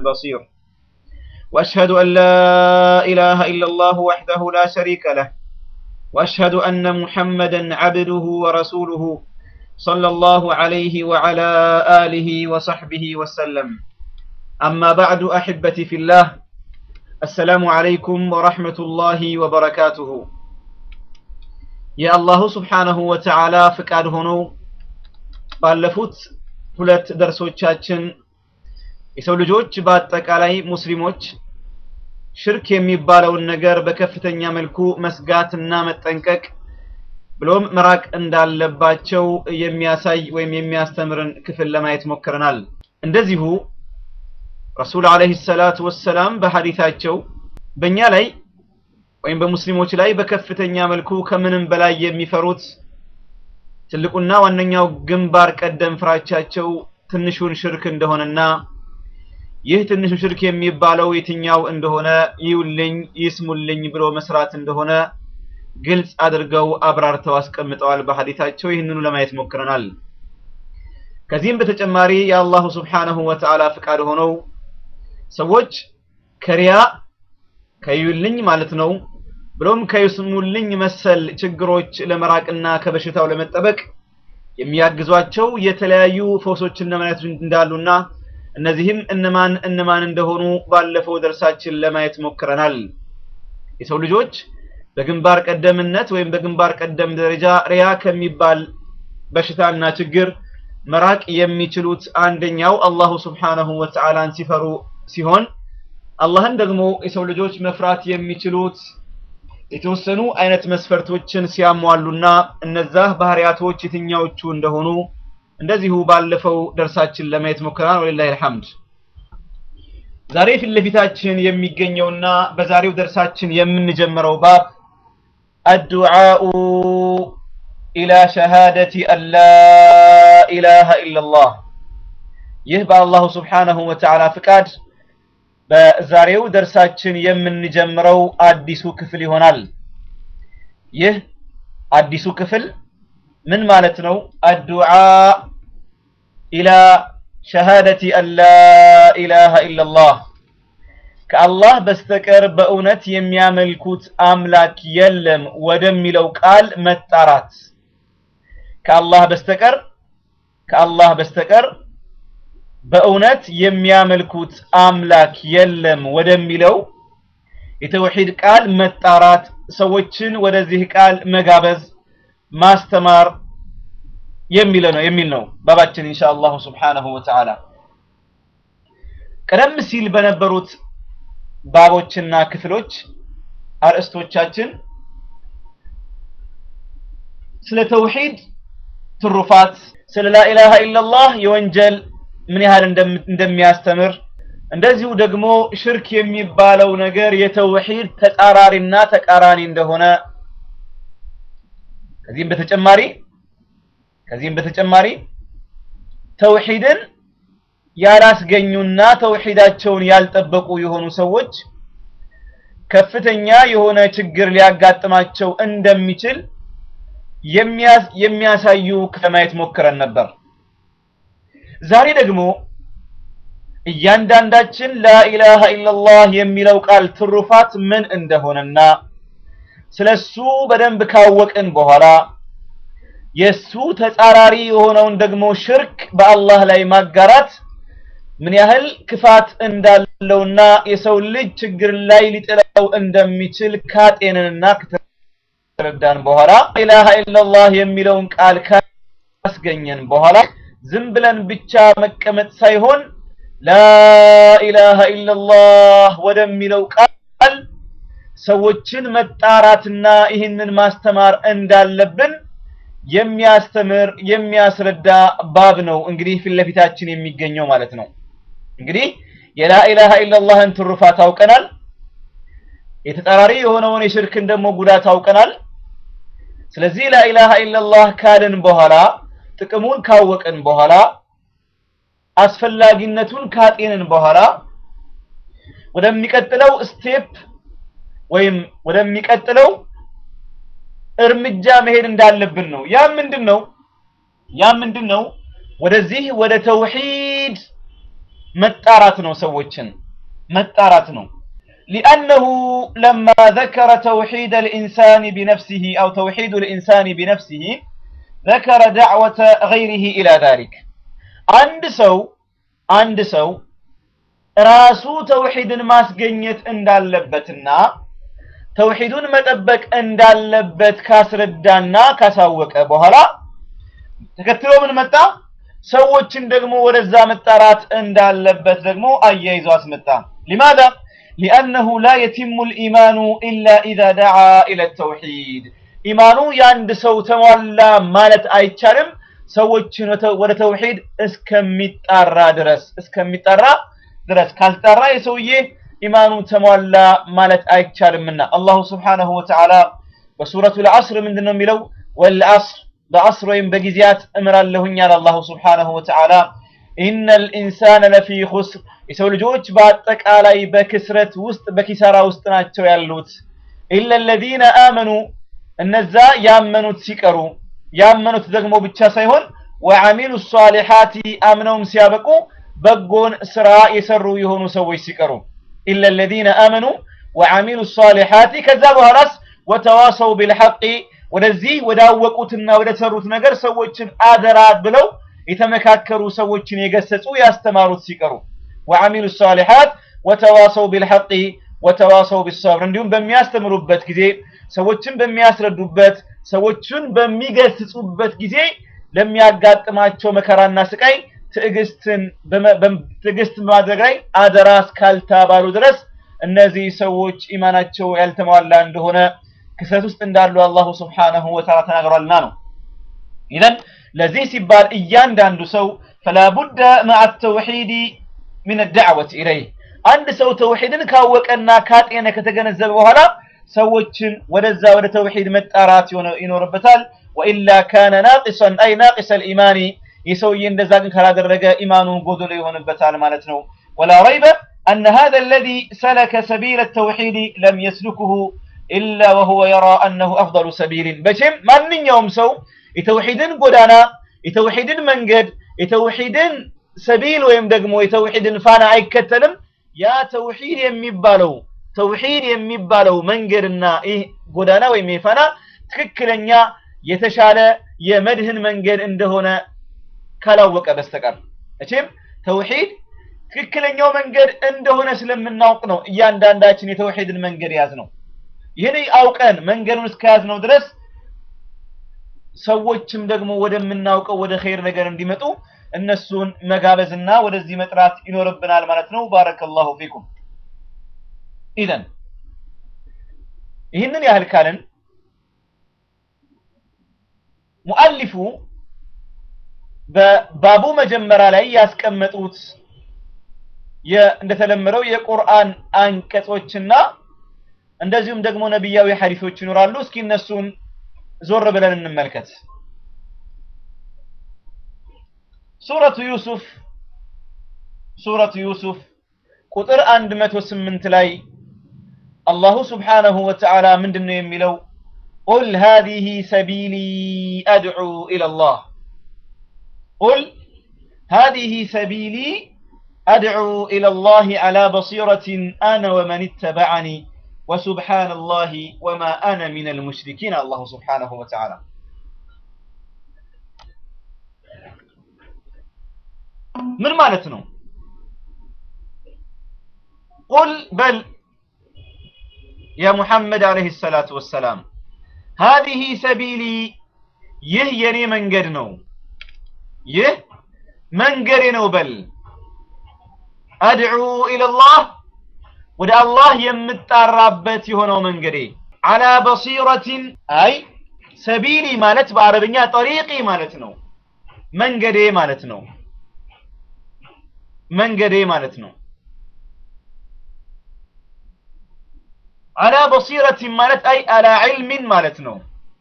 البصير وأشهد أن لا إله إلا الله وحده لا شريك له وأشهد أن محمدا عبده ورسوله صلى الله عليه وعلى آله وصحبه وسلم أما بعد أحبتي في الله السلام عليكم ورحمة الله وبركاته يا الله سبحانه وتعالى فقاد هنو ባለፉት ሁለት ደርሶቻችን የሰው ልጆች በአጠቃላይ ሙስሊሞች ሽርክ የሚባለውን ነገር በከፍተኛ መልኩ መስጋትና መጠንቀቅ ብሎም መራቅ እንዳለባቸው የሚያሳይ ወይም የሚያስተምርን ክፍል ለማየት ሞክረናል። እንደዚሁ ረሱል ዓለይሂ ሰላቱ ወሰላም በሐዲታቸው በእኛ ላይ ወይም በሙስሊሞች ላይ በከፍተኛ መልኩ ከምንም በላይ የሚፈሩት ትልቁና ዋነኛው ግንባር ቀደም ፍራቻቸው ትንሹን ሽርክ እንደሆነና ይህ ትንሹ ሽርክ የሚባለው የትኛው እንደሆነ ይውልኝ ይስሙልኝ ብሎ መስራት እንደሆነ ግልጽ አድርገው አብራርተው አስቀምጠዋል በሐዲታቸው። ይህንኑ ለማየት ሞክረናል። ከዚህም በተጨማሪ የአላሁ ስብሓነሁ ወተዓላ ፍቃድ ሆነው ሰዎች ከሪያ ከይውልኝ ማለት ነው ብሎም ከይስሙልኝ መሰል ችግሮች ለመራቅና ከበሽታው ለመጠበቅ የሚያግዟቸው የተለያዩ ፈውሶችና መድኃኒቶች እንዳሉና እነዚህም እነማን እነማን እንደሆኑ ባለፈው ደርሳችን ለማየት ሞክረናል። የሰው ልጆች በግንባር ቀደምነት ወይም በግንባር ቀደም ደረጃ ሪያ ከሚባል በሽታና ችግር መራቅ የሚችሉት አንደኛው አላሁ ስብሓነሁ ወተዓላን ሲፈሩ ሲሆን አላህን ደግሞ የሰው ልጆች መፍራት የሚችሉት የተወሰኑ አይነት መስፈርቶችን ሲያሟሉና እነዛ ባህሪያቶች የትኛዎቹ እንደሆኑ እንደዚሁ ባለፈው ደርሳችን ለማየት ሞክረናል። ወሊላሂ አልሐምድ። ዛሬ ፊት ለፊታችን የሚገኘውና በዛሬው ደርሳችን የምንጀምረው ባብ አዱዓኡ ኢላ ሸሃደቲ አላ ኢላሃ ኢላላህ። ይህ በአላሁ ስብሓነሁ ወተዓላ ፍቃድ በዛሬው ደርሳችን የምንጀምረው አዲሱ ክፍል ይሆናል። ይህ አዲሱ ክፍል ምን ማለት ነው? አዱዓ ኢላ ሸሃደቲ አላ ኢላሃ ኢላላህ ከአላህ በስተቀር በእውነት የሚያመልኩት አምላክ የለም ወደሚለው ቃል መጣራት ከአላህ በስተቀር ከአላህ በስተቀር በእውነት የሚያመልኩት አምላክ የለም ወደሚለው የተውሂድ ቃል መጣራት፣ ሰዎችን ወደዚህ ቃል መጋበዝ፣ ማስተማር የሚል ነው የሚል ነው ባባችን ኢንሻአላሁ ሱብሓነሁ ወተዓላ። ቀደም ሲል በነበሩት ባቦችና ክፍሎች አርእስቶቻችን ስለ ተውሂድ ትሩፋት፣ ስለ ላኢላሃ ኢላላህ የወንጀል ምን ያህል እንደሚያስተምር እንደዚሁ ደግሞ ሽርክ የሚባለው ነገር የተውሂድ ተጻራሪና ተቃራኒ እንደሆነ ከዚህም በተጨማሪ ከዚህም በተጨማሪ ተውሂድን ያላስገኙና ተውሂዳቸውን ያልጠበቁ የሆኑ ሰዎች ከፍተኛ የሆነ ችግር ሊያጋጥማቸው እንደሚችል የሚያሳዩ ከማየት ሞክረን ነበር። ዛሬ ደግሞ እያንዳንዳችን ላኢላሃ ኢላላህ የሚለው ቃል ትሩፋት ምን እንደሆነና ስለሱ በደንብ ካወቅን በኋላ የሱ ተጻራሪ የሆነውን ደግሞ ሽርክ በአላህ ላይ ማጋራት ምን ያህል ክፋት እንዳለውና የሰው ልጅ ችግር ላይ ሊጥለው እንደሚችል ካጤንንና ከተረዳን በኋላ ላኢላሃ ኢላላህ የሚለውን ቃል ካስገኘን በኋላ ዝም ብለን ብቻ መቀመጥ ሳይሆን ላኢላሃ ኢላላህ ወደሚለው ቃል ሰዎችን መጣራትና ይህንን ማስተማር እንዳለብን የሚያስተምር የሚያስረዳ ባብ ነው። እንግዲህ ፊት ለፊታችን የሚገኘው ማለት ነው። እንግዲህ የላኢላሃ ኢላላህን ትሩፋት አውቀናል። የተጻራሪ የሆነውን የሽርክን ደግሞ ጉዳት አውቀናል። ስለዚህ ላኢላሃ ኢላላህ ካልን በኋላ ጥቅሙን ካወቅን በኋላ አስፈላጊነቱን ካጤንን በኋላ ወደሚቀጥለው ስቴፕ ወይም ወደሚቀጥለው እርምጃ መሄድ እንዳለብን ነው። ያ ምንድን ነው? ያ ምንድን ነው? ወደዚህ ወደ ተውሂድ መጣራት ነው ሰዎችን መጣራት ነው لأنه لما ذكر توحيد الإنسان بنفسه أو توحيد الإنسان بنفسه ذكر دعوة غيره إلى ذلك عند سو عند سو ራሱ ተውሂድን ማስገኘት እንዳለበትና ተውሂዱን መጠበቅ እንዳለበት ካስረዳና ካሳወቀ በኋላ ተከትሎ ምን መጣ? ሰዎችን ደግሞ ወደዛ መጣራት እንዳለበት ደግሞ አያይዞ አስመጣ። ሊማዛ ሊአነሁ ላ የቲሙ ልኢማኑ ኢላ ኢዛ ደዓ ኢለ ተውሂድ ኢማኑ የአንድ ሰው ተሟላ ማለት አይቻልም ሰዎችን ወደ ተውሂድ እስከሚጣራ ድረስ እስከሚጣራ ድረስ ካልጠራ የሰውዬ ኢማኑ ተሟላ ማለት አይቻልምና አላሁ ስብሓነሁ ወተዓላ በሱረቱ ልዐስር ምንድን ነው የሚለው ወልዐስር በዐስር ወይም በጊዜያት እምራለሁኝ አለ አላሁ ስብሓነሁ ወተዓላ ኢነ ልኢንሳነ ለፊ ኹስር የሰው ልጆች በአጠቃላይ በክስረት ውስጥ በኪሳራ ውስጥ ናቸው ያሉት ኢለ ለዚነ አመኑ እነዛ ያመኑት ሲቀሩ ያመኑት ደግሞ ብቻ ሳይሆን ወዐሚሉ ሷሊሓቲ አምነውም ሲያበቁ በጎን ስራ የሰሩ የሆኑ ሰዎች ሲቀሩ ኢለ ለዚነ አመኑ ወዐሚሉ ሷሊሓቲ ከዛ በኋላስ ወተዋሰው ቢልሐቂ ወደዚህ ወዳወቁትና ወደ ሰሩት ነገር ሰዎችን አደራ ብለው የተመካከሩ ሰዎችን የገሰጹ ያስተማሩት ሲቀሩ ወዐሚሉ ሷሊሓት ወተዋሰው ቢልሐቂ ወተዋሰው ቢሰብር እንዲሁም በሚያስተምሩበት ጊዜ ሰዎችን በሚያስረዱበት ሰዎችን በሚገስጹበት ጊዜ ለሚያጋጥማቸው መከራና ስቃይ ትዕግስትን ትዕግስት በማድረግ ላይ አደራ እስካልተባሉ ድረስ እነዚህ ሰዎች ኢማናቸው ያልተሟላ እንደሆነ ክሰት ውስጥ እንዳሉ አላሁ ስብሓነሁ ወተዓላ ተናግሯልና ነው። ኢዘን ለዚህ ሲባል እያንዳንዱ ሰው ፈላ ቡደ መዓ ተውሒድ ሚን ዳዕወት ኢለይህ አንድ ሰው ተውሒድን ካወቀና ካጤነ ከተገነዘበ በኋላ ሰዎችን ወደዛ ወደ ተውሒድ መጣራት ይኖርበታል። ወኢላ ካነ ናቂሰን አይ ናቂሰ ልኢማኒ ይህ ሰውዬ እንደዛ ግን ካላደረገ ኢማኑ ጎዶሎ ይሆንበታል ማለት ነው። ወላ ረይበ አነ ሃዛ አለዚ ሰለከ ሰቢለ ተውሒድ ለም የስሉክሁ ኢላ ወሁወ የራ አነሁ አፍضሉ ሰቢልን መቼም ማንኛውም ሰው የተውሒድን ጎዳና የተውሒድን መንገድ የተውሒድን ሰቢል ወይም ደግሞ የተውሒድን ፋና አይከተልም ያ ተውሒድ የሚባለው ተውሒድ የሚባለው መንገድና ይህ ጎዳና ወይም ይህ ፋና ትክክለኛ የተሻለ የመድህን መንገድ እንደሆነ ካላወቀ በስተቀር መቼም ተውሒድ ትክክለኛው መንገድ እንደሆነ ስለምናውቅ ነው እያንዳንዳችን የተውሒድን መንገድ ያዝ ነው። ይህን አውቀን መንገዱን እስከያዝ ነው ድረስ ሰዎችም ደግሞ ወደምናውቀው ወደ ኸይር ነገር እንዲመጡ እነሱን መጋበዝና ወደዚህ መጥራት ይኖርብናል ማለት ነው። ባረከላሁ ፊኩም። ኢዘን ይህንን ያህል ካልን ሙአሊፉ በባቡ መጀመሪያ ላይ ያስቀመጡት እንደተለመደው የቁርአን አንቀጾችና እንደዚሁም ደግሞ ነቢያዊ ሐዲሶች ይኖራሉ። እስኪ እነሱን ዞር ብለን እንመልከት። ሱረቱ ዩሱፍ ሱረቱ ዩሱፍ ቁጥር 108 ላይ አላሁ ስብሓነሁ ወተዓላ ምንድን ነው የሚለው? ቁል ሃዚሂ ሰቢሊ አድዑ ኢለላህ ቁል ሃዚሂ ሰቢሊ አድዑ ኢለላህ ዐላ በሲረትን አነ ወመን ኢተበዐኒ ወሱብሓነላሂ ወማ አነ ሚነል ሙሽሪኪን አላሁ ስብሓነሁ ወተዓላ ምን ማለት ነው? ቁል በል ያ ሙሐመድ ዓለይሂ ሰላቱ ወሰላም ሃዚሂ ሰቢሊ ይህ የኔ መንገድ ነው፣ ይህ መንገዴ ነው በል አድዑ ኢለላህ ወደ አላህ የምጣራበት የሆነው መንገዴ አላ በሲረቲን አይ ሰቢሊ ማለት በአረብኛ ጠሪቂ ማለት ነው። መንገዴ ማለት ነው። መንገዴ ማለት ነው። አላ በሲረቲን ማለት አይ አላ ዒልሚን ማለት ነው።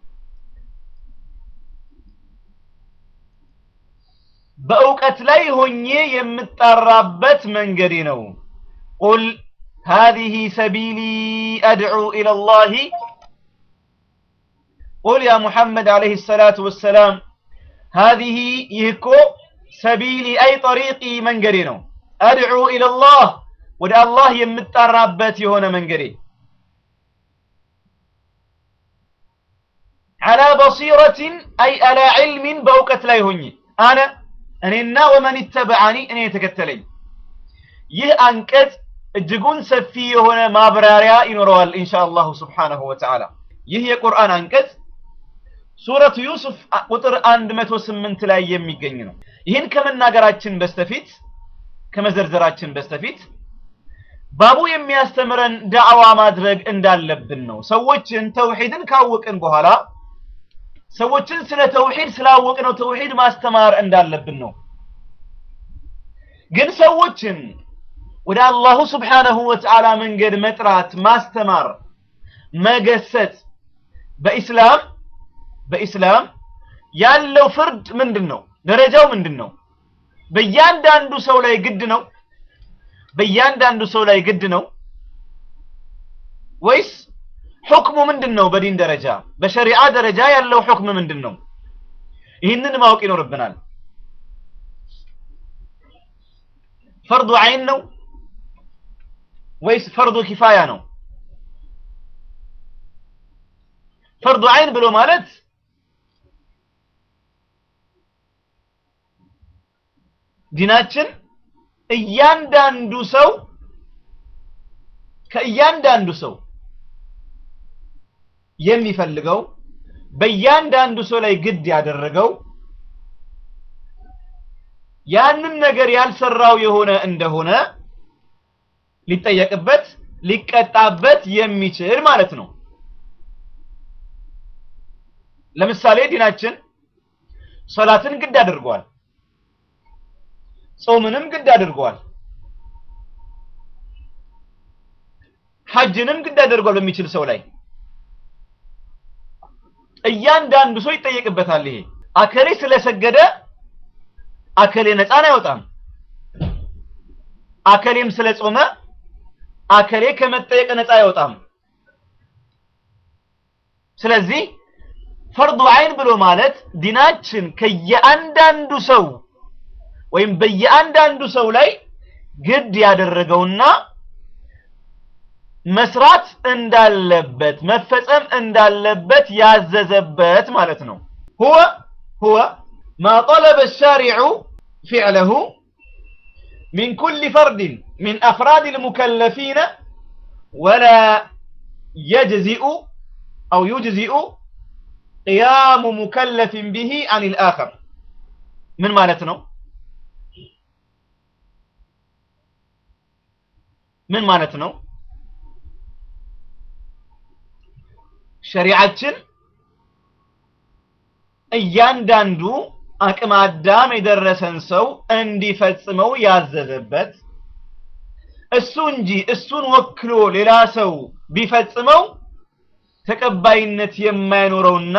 በእውቀት ላይ ሆኜ የምጣራበት መንገዴ ነው። ቁል ሃዚሂ ሰቢሊ አድዑ ኢለላሂ ቁል ያ ሙሐመድ ዓለይሂ ሰላቱ ወሰላም ሃዚሂ ይህ እኮ ሰቢሊ አይ ጠሪቂ መንገዴ ነው። አድዑ ኢለላህ ወደ አላህ የምጣራበት የሆነ መንገዴ አላ በሲረትን አይ አላ ዕልሚን በእውቀት ላይ ሆኜ አነ እኔና ወመን ይተበዓኒ እኔ የተከተለኝ ይህ አንቀጽ እጅጉን ሰፊ የሆነ ማብራሪያ ይኖረዋል ኢንሻ አላሁ ስብሓነሁ ወተዓላ ይህ የቁርአን አንቀጽ ሱረቱ ዩሱፍ ቁጥር 108 ላይ የሚገኝ ነው ይህን ከመናገራችን በስተፊት ከመዘርዘራችን በስተፊት ባቡ የሚያስተምረን ዳዕዋ ማድረግ እንዳለብን ነው ሰዎችን ተውሂድን ካወቅን በኋላ ሰዎችን ስለ ተውሂድ ስላወቅነው ተውሂድ ማስተማር እንዳለብን ነው ግን ሰዎችን ወደ አላሁ ስብሓነሁ ወተዓላ መንገድ መጥራት ማስተማር መገሰጽ በኢስላም በኢስላም ያለው ፍርድ ምንድን ነው ደረጃው ምንድን ነው በእያንዳንዱ ሰው ላይ ግድ ነው በእያንዳንዱ ሰው ላይ ግድ ነው ወይስ ሁክሙ ምንድን ነው በዲን ደረጃ በሸሪዓ ደረጃ ያለው ሁክም ምንድን ነው ይህንን ማወቅ ይኖርብናል ፈርዱ አይን ነው ወይስ ፈርዱ ኪፋያ ነው ፈርዱ አይን ብሎ ማለት ዲናችን እያንዳንዱ ሰው ከእያንዳንዱ ሰው የሚፈልገው በእያንዳንዱ ሰው ላይ ግድ ያደረገው ያንን ነገር ያልሰራው የሆነ እንደሆነ ሊጠየቅበት ሊቀጣበት የሚችል ማለት ነው ለምሳሌ ዲናችን ሶላትን ግድ አድርጓል ጾምንም ግድ አድርጓል ሐጅንም ግድ አድርጓል በሚችል ሰው ላይ እያንዳንዱ ሰው ይጠየቅበታል ይሄ አከሌ ስለሰገደ አከሌ ነፃን አይወጣም አከሌም ስለጾመ አከሌ ከመጠየቅ ነፃ አይወጣም ስለዚህ ፈርዱ አይን ብሎ ማለት ዲናችን ከየአንዳንዱ ሰው ወይም በየአንዳንዱ ሰው ላይ ግድ ያደረገውና መስራት እንዳለበት መፈጸም እንዳለበት ያዘዘበት ማለት ነው هو هو ما طلب الشارع فعله من كل فرد من أفراد المكلفين ولا يجزئ أو يجزئ قيام مكلف به عن الآخر من مالتنا من مالتنا ሸሪዓችን እያንዳንዱ አቅመ አዳም የደረሰን ሰው እንዲፈጽመው ያዘዘበት እሱ እንጂ እሱን ወክሎ ሌላ ሰው ቢፈጽመው ተቀባይነት የማይኖረውና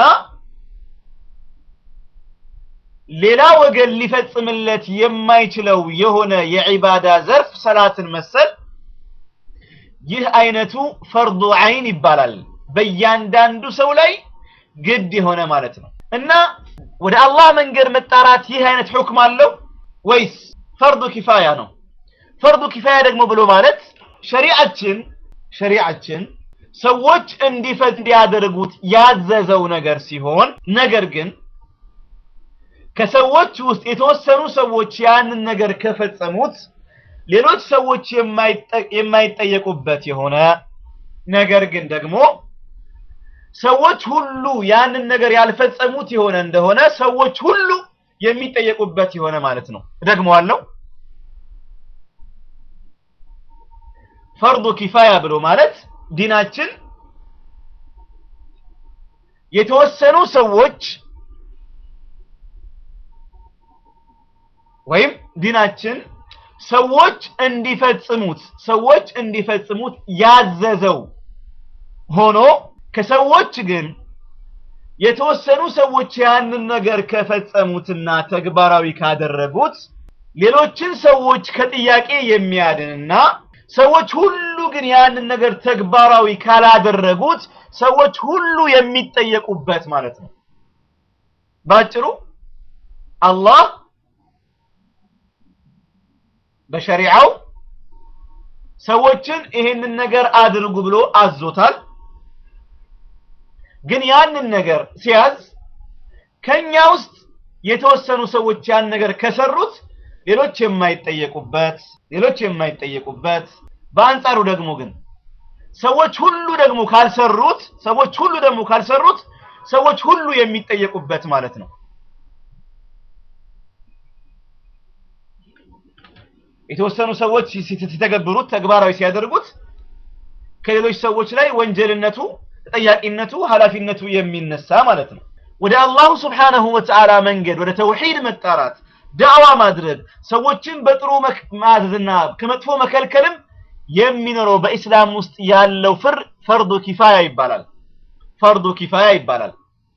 ሌላ ወገን ሊፈጽምለት የማይችለው የሆነ የዒባዳ ዘርፍ ሰላትን መሰል ይህ አይነቱ ፈርዱ አይን ይባላል በእያንዳንዱ ሰው ላይ ግድ የሆነ ማለት ነው እና ወደ አላህ መንገድ መጣራት ይህ አይነት ሁክም አለው ወይስ ፈርዱ ኪፋያ ነው ፈርዱ ኪፋያ ደግሞ ብሎ ማለት ሸሪዓችን ሸሪዓችን ሰዎች እንዲፈት እንዲያደርጉት ያዘዘው ነገር ሲሆን ነገር ግን ከሰዎች ውስጥ የተወሰኑ ሰዎች ያንን ነገር ከፈጸሙት ሌሎች ሰዎች የማይጠየቁበት የሆነ ነገር ግን ደግሞ ሰዎች ሁሉ ያንን ነገር ያልፈጸሙት የሆነ እንደሆነ ሰዎች ሁሉ የሚጠየቁበት የሆነ ማለት ነው ደግመዋለሁ ፈርዱ ኪፋያ ብሎ ማለት ዲናችን የተወሰኑ ሰዎች ወይም ዲናችን ሰዎች እንዲፈጽሙት ሰዎች እንዲፈጽሙት ያዘዘው ሆኖ ከሰዎች ግን የተወሰኑ ሰዎች ያንን ነገር ከፈጸሙትና ተግባራዊ ካደረጉት ሌሎችን ሰዎች ከጥያቄ የሚያድንና ሰዎች ሁሉ ግን ያንን ነገር ተግባራዊ ካላደረጉት ሰዎች ሁሉ የሚጠየቁበት ማለት ነው ባጭሩ አላህ በሸሪዓው ሰዎችን ይሄንን ነገር አድርጉ ብሎ አዞታል። ግን ያንን ነገር ሲያዝ ከኛ ውስጥ የተወሰኑ ሰዎች ያን ነገር ከሰሩት ሌሎች የማይጠየቁበት ሌሎች የማይጠየቁበት በአንጻሩ ደግሞ ግን ሰዎች ሁሉ ደግሞ ካልሰሩት ሰዎች ሁሉ ደግሞ ካልሰሩት ሰዎች ሁሉ የሚጠየቁበት ማለት ነው። የተወሰኑ ሰዎች ሲተገብሩት ተግባራዊ ሲያደርጉት ከሌሎች ሰዎች ላይ ወንጀልነቱ፣ ተጠያቂነቱ፣ ኃላፊነቱ የሚነሳ ማለት ነው። ወደ አላሁ ስብሓነሁ ወተዓላ መንገድ ወደ ተውሂድ መጣራት ዳዕዋ ማድረግ ሰዎችን በጥሩ ማዘዝና ከመጥፎ መከልከልም የሚኖረው በኢስላም ውስጥ ያለው ፍር ፈርዱ ኪፋያ ይባላል። ፈርዱ ኪፋያ ይባላል።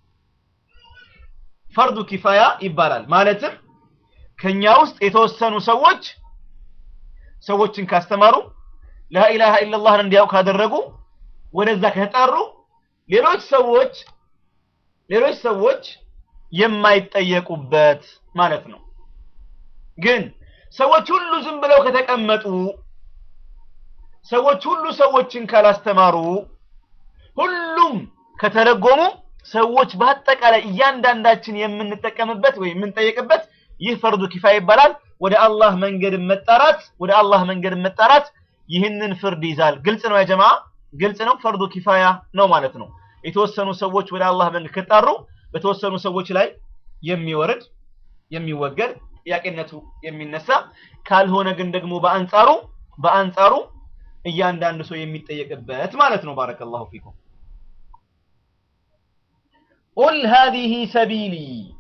ፈርዱ ኪፋያ ይባላል ማለትም ከኛ ውስጥ የተወሰኑ ሰዎች ሰዎችን ካስተማሩ ላኢላሃ ኢለላህን እንዲያውቅ ካደረጉ ወደዛ ከተጠሩ ሌሎች ሰዎች ሌሎች ሰዎች የማይጠየቁበት ማለት ነው። ግን ሰዎች ሁሉ ዝም ብለው ከተቀመጡ ሰዎች ሁሉ ሰዎችን ካላስተማሩ ሁሉም ከተረጎሙ ሰዎች በአጠቃላይ እያንዳንዳችን የምንጠቀምበት ወይም የምንጠየቅበት ይህ ፈርዱ ኪፋያ ይባላል። ወደ አላህ መንገድ መጣራት ወደ አላህ መንገድ መጣራት ይህንን ፍርድ ይዛል። ግልጽ ነው ያጀማ፣ ግልጽ ነው። ፈርዱ ኪፋያ ነው ማለት ነው። የተወሰኑ ሰዎች ወደ አላህ መንገድ ከጣሩ በተወሰኑ ሰዎች ላይ የሚወርድ የሚወገድ ጥያቄነቱ የሚነሳ ካልሆነ ግን ደግሞ በአንጻሩ በአንጻሩ እያንዳንዱ ሰው የሚጠየቅበት ማለት ነው። ባረከላሁ ፊኩም። ቁል ሃዚሂ ሰቢሊ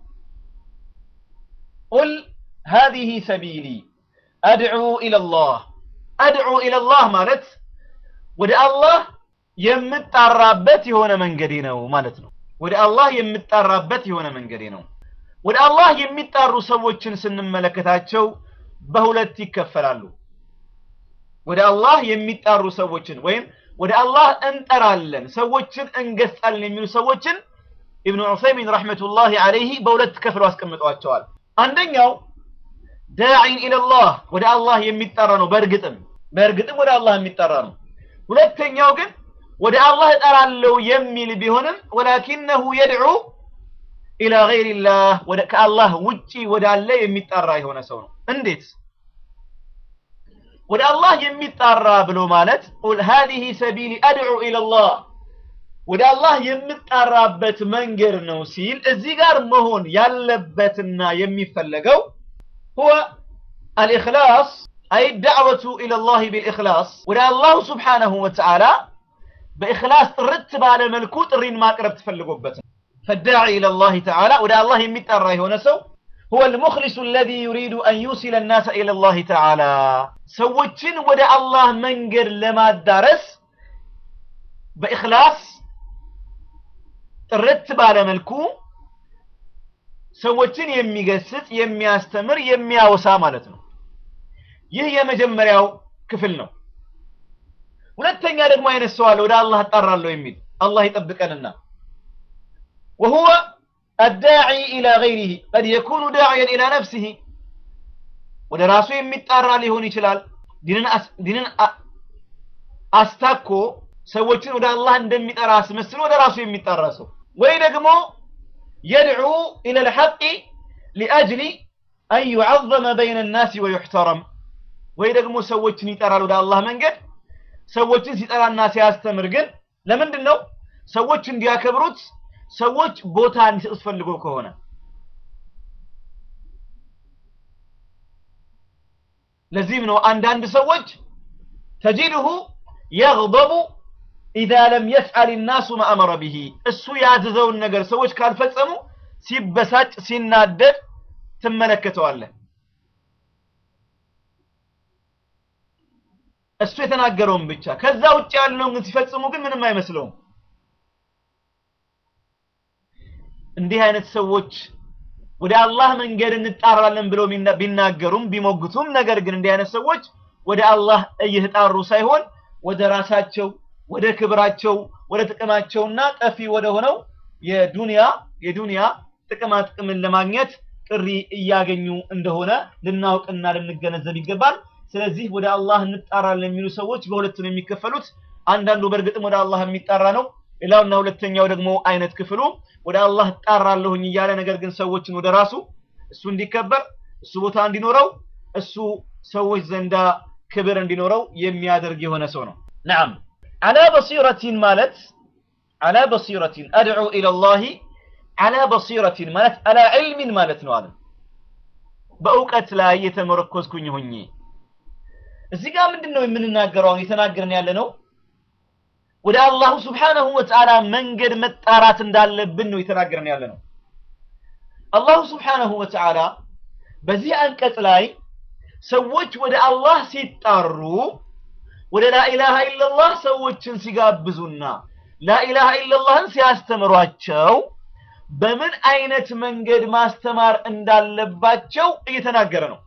ቁል ሃዚሂ ሰቢሊ አድዑ ኢለላህ አድዑ ኢለላህ ማለት ወደ አላህ የምጣራበት የሆነ መንገዴ ነው ማለት ነው። ወደ አላህ የምጣራበት የሆነ መንገዴ ነው። ወደ አላህ የሚጣሩ ሰዎችን ስንመለከታቸው በሁለት ይከፈላሉ። ወደ አላህ የሚጣሩ ሰዎችን ወይም ወደ አላህ እንጠራለን ሰዎችን እንገስጣለን የሚሉ ሰዎችን ኢብኑ ዑሰይሚን ረሕመቱላሂ ዐለይሂ በሁለት ከፍለው አስቀምጠዋቸዋል። አንደኛው ዳዒን ኢለላህ ወደ አላህ የሚጠራ ነው። በእርግጥም በእርግጥም ወደ አላህ የሚጠራ ነው። ሁለተኛው ግን ወደ አላህ እጠራለሁ የሚል ቢሆንም ወላኪነሁ የድዑ ኢላ ገይሪላህ ወደ ከአላህ ውጪ ወዳለ የሚጣራ የሆነ ሰው ነው። እንዴት ወደ አላህ የሚጣራ ብሎ ማለት ቁል ሃዚሂ ሰቢሊ አድዑ ኢለላህ ወደ አላህ የምጣራበት መንገድ ነው ሲል እዚህ ጋር መሆን ያለበትና የሚፈለገው ሁወ አልኢኽላስ አይ ዳዕወቱ ኢለላህ ቢልኢኽላስ ወደ አላሁ ስብሓነሁ ወተዓላ በኢኽላስ ጥርት ባለ መልኩ ጥሪን ማቅረብ ተፈልጎበት ነው። ፈዳዒ ኢለላህ ተዓላ ወደ አላህ የሚጠራ የሆነ ሰው ሁወ ልሙኽሊሱ አለዚ ዩሪዱ አን ዩሲለ ናሰ ኢለላህ ተዓላ ሰዎችን ወደ አላህ መንገድ ለማዳረስ በኢኽላስ ጥርት ባለ መልኩ ሰዎችን የሚገስጽ የሚያስተምር የሚያወሳ ማለት ነው። ይህ የመጀመሪያው ክፍል ነው። ሁለተኛ ደግሞ አይነት ሰው አለ ወደ አላህ እጣራለሁ የሚል አላህ ይጠብቀንና وهو الداعي إلى غيره قد يكون داعيا إلى نفسه ወደ ራሱ የሚጣራ ሊሆን ይችላል። ዲንን አስታኮ ሰዎችን ወደ አላህ እንደሚጠራ አስመስሎ ወደ ራሱ የሚጣራ ሰው ወይ ደግሞ የድዑ ኢለ ልሐቂ ሊአጅሊ አን ዩዓዘመ በይነ ናሲ ወዩሕተረም ወይ ደግሞ ሰዎችን ይጠራል ወደ አላህ መንገድ ሰዎችን ሲጠራና ሲያስተምር ግን ለምንድን ነው ሰዎች እንዲያከብሩት ሰዎች ቦታ እንዲሰጡት ፈልጎ ከሆነ ለዚህም ነው አንዳንድ ሰዎች ተጂድሁ የግበቡ ኢዛ ለም የፍዓል ናሱ ማእመረ ብሂ እሱ ያዘዘውን ነገር ሰዎች ካልፈጸሙ ሲበሳጭ ሲናደድ ትመለከተዋለህ። እሱ የተናገረውን ብቻ ከዛ ውጭ ያለውን ግን ሲፈጽሙ ግን ምንም አይመስለውም። እንዲህ አይነት ሰዎች ወደ አላህ መንገድ እንጣራለን ብለው ቢናገሩም ቢሞግቱም፣ ነገር ግን እንዲህ አይነት ሰዎች ወደ አላህ እየተጣሩ ሳይሆን ወደ ራሳቸው ወደ ክብራቸው ወደ ጥቅማቸውና ጠፊ ወደ ሆነው የዱንያ የዱንያ ጥቅማ ጥቅምን ለማግኘት ጥሪ እያገኙ እንደሆነ ልናውቅና ልንገነዘብ ይገባል። ስለዚህ ወደ አላህ እንጣራለን የሚሉ ሰዎች በሁለት ነው የሚከፈሉት። አንዳንዱ በእርግጥም ወደ አላህ የሚጣራ ነው። ሌላውና ሁለተኛው ደግሞ አይነት ክፍሉ ወደ አላህ እጣራለሁኝ እያለ ነገር ግን ሰዎችን ወደ ራሱ እሱ እንዲከበር እሱ ቦታ እንዲኖረው እሱ ሰዎች ዘንዳ ክብር እንዲኖረው የሚያደርግ የሆነ ሰው ነው። ነዓም አላ በሲረቲን ማለት አላ በሲረቲን አድዑ ኢለላሂ አላ በሲረቲን ማለት አላ ዒልሚን ማለት ነው አለ በእውቀት ላይ የተመረኮዝኩኝ ሆኜ እዚህ ጋር ምንድን ነው የምንናገረው? አሁን የተናገርን ያለ ነው ወደ አላሁ ስብሓነሁ ወተዓላ መንገድ መጣራት እንዳለብን ነው የተናገርን ያለ ነው። አላሁ ስብሓነሁ ወተዓላ በዚህ አንቀጽ ላይ ሰዎች ወደ አላህ ሲጣሩ ወደ ላኢላሃ ኢለላህ ሰዎችን ሲጋብዙና ላኢላሃ ኢለላህን ሲያስተምሯቸው በምን አይነት መንገድ ማስተማር እንዳለባቸው እየተናገረ ነው።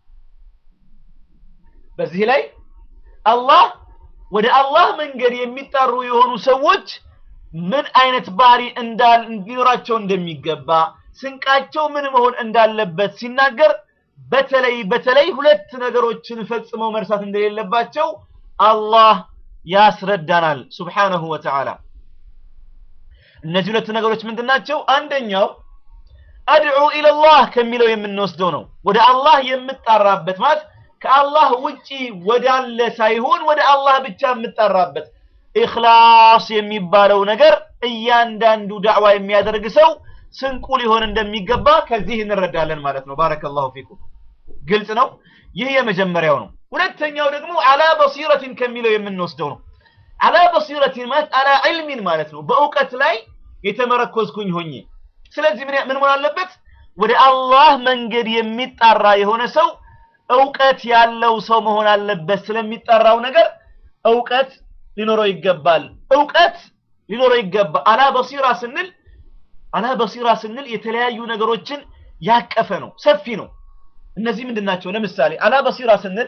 በዚህ ላይ አላህ ወደ አላህ መንገድ የሚጣሩ የሆኑ ሰዎች ምን አይነት ባህሪ እንዳል እንዲኖራቸው እንደሚገባ ስንቃቸው ምን መሆን እንዳለበት ሲናገር በተለይ በተለይ ሁለት ነገሮችን ፈጽመው መርሳት እንደሌለባቸው አላህ ያስረዳናል ሱብሓነሁ ወተዓላ። እነዚህ ሁለት ነገሮች ምንድን ናቸው? አንደኛው አድዑ ኢለላህ ከሚለው የምንወስደው ነው። ወደ አላህ የምጣራበት ማለት ከአላህ ውጪ ወዳለ ሳይሆን ወደ አላህ ብቻ የምጣራበት ኢኽላስ የሚባለው ነገር እያንዳንዱ ዳዕዋ የሚያደርግ ሰው ስንቁ ሊሆን እንደሚገባ ከዚህ እንረዳለን ማለት ነው። ባረከላሁ ፊኩም። ግልጽ ነው። ይህ የመጀመሪያው ነው። ሁለተኛው ደግሞ አላ በሲረቲን ከሚለው የምንወስደው ነው። አላ በሲረቲን ማለት አላ ዒልሚን ማለት ነው። በእውቀት ላይ የተመረኮዝኩኝ ሆኜ። ስለዚህ ምን ምን መሆን አለበት? ወደ አላህ መንገድ የሚጣራ የሆነ ሰው እውቀት ያለው ሰው መሆን አለበት። ስለሚጠራው ነገር እውቀት ሊኖረው ይገባል። እውቀት ሊኖረው ይገባል። አላ በሲራ ስንል አላ በሲራ ስንል የተለያዩ ነገሮችን ያቀፈ ነው፣ ሰፊ ነው። እነዚህ ምንድን ናቸው? ለምሳሌ አላ በሲራ ስንል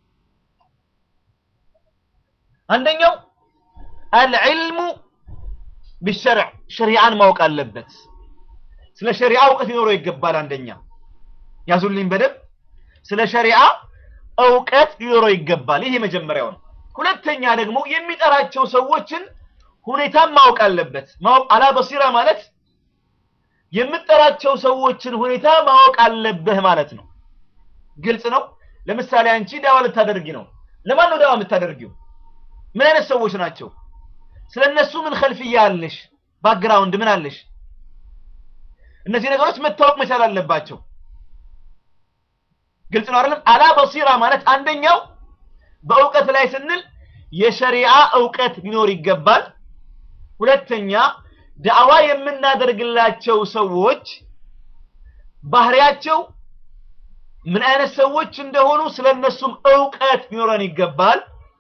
አንደኛው አልዕልሙ ቢሸርዕ ሸሪዓን ማወቅ አለበት። ስለ ሸሪዓ እውቀት ሊኖረው ይገባል። አንደኛ ያዙልኝ በደንብ ስለ ሸሪዓ እውቀት ሊኖረው ይገባል። ይህ የመጀመሪያው ነው። ሁለተኛ ደግሞ የሚጠራቸው ሰዎችን ሁኔታን ማወቅ አለበት። አላ በሲራ ማለት የምጠራቸው ሰዎችን ሁኔታ ማወቅ አለብህ ማለት ነው። ግልጽ ነው። ለምሳሌ አንቺ ዳዋ ልታደርጊ ነው። ለማን ነው ዳዋ የምታደርጊው? ምን አይነት ሰዎች ናቸው? ስለነሱ ምን ኸልፍያ አለሽ? ባክግራውንድ ምን አለሽ? እነዚህ ነገሮች መታወቅ መቻል አለባቸው። ግልጽ ነው አይደለም? አላ በሲራ ማለት አንደኛው በእውቀት ላይ ስንል የሸሪዓ እውቀት ሊኖር ይገባል። ሁለተኛ ዳዕዋ የምናደርግላቸው ሰዎች ባህሪያቸው ምን አይነት ሰዎች እንደሆኑ ስለነሱም እውቀት ሊኖረን ይገባል።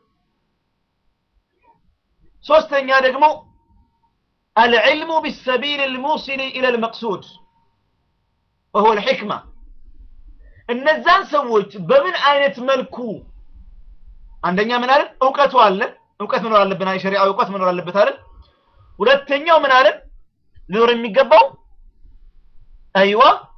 ሶስተኛ ደግሞ አልዕልሙ ቢሰቢል ልሙሲል ኢለ ልመቅሱድ ወሁወ ልሕክማ እነዛን ሰዎች በምን አይነት መልኩ አንደኛ ምን አለን? እውቀቱ አለን። እውቀት መኖር አለብን። የሸሪዓ እውቀት መኖር አለበት አለን። ሁለተኛው ምን አለን? ሊኖር የሚገባው አይዋ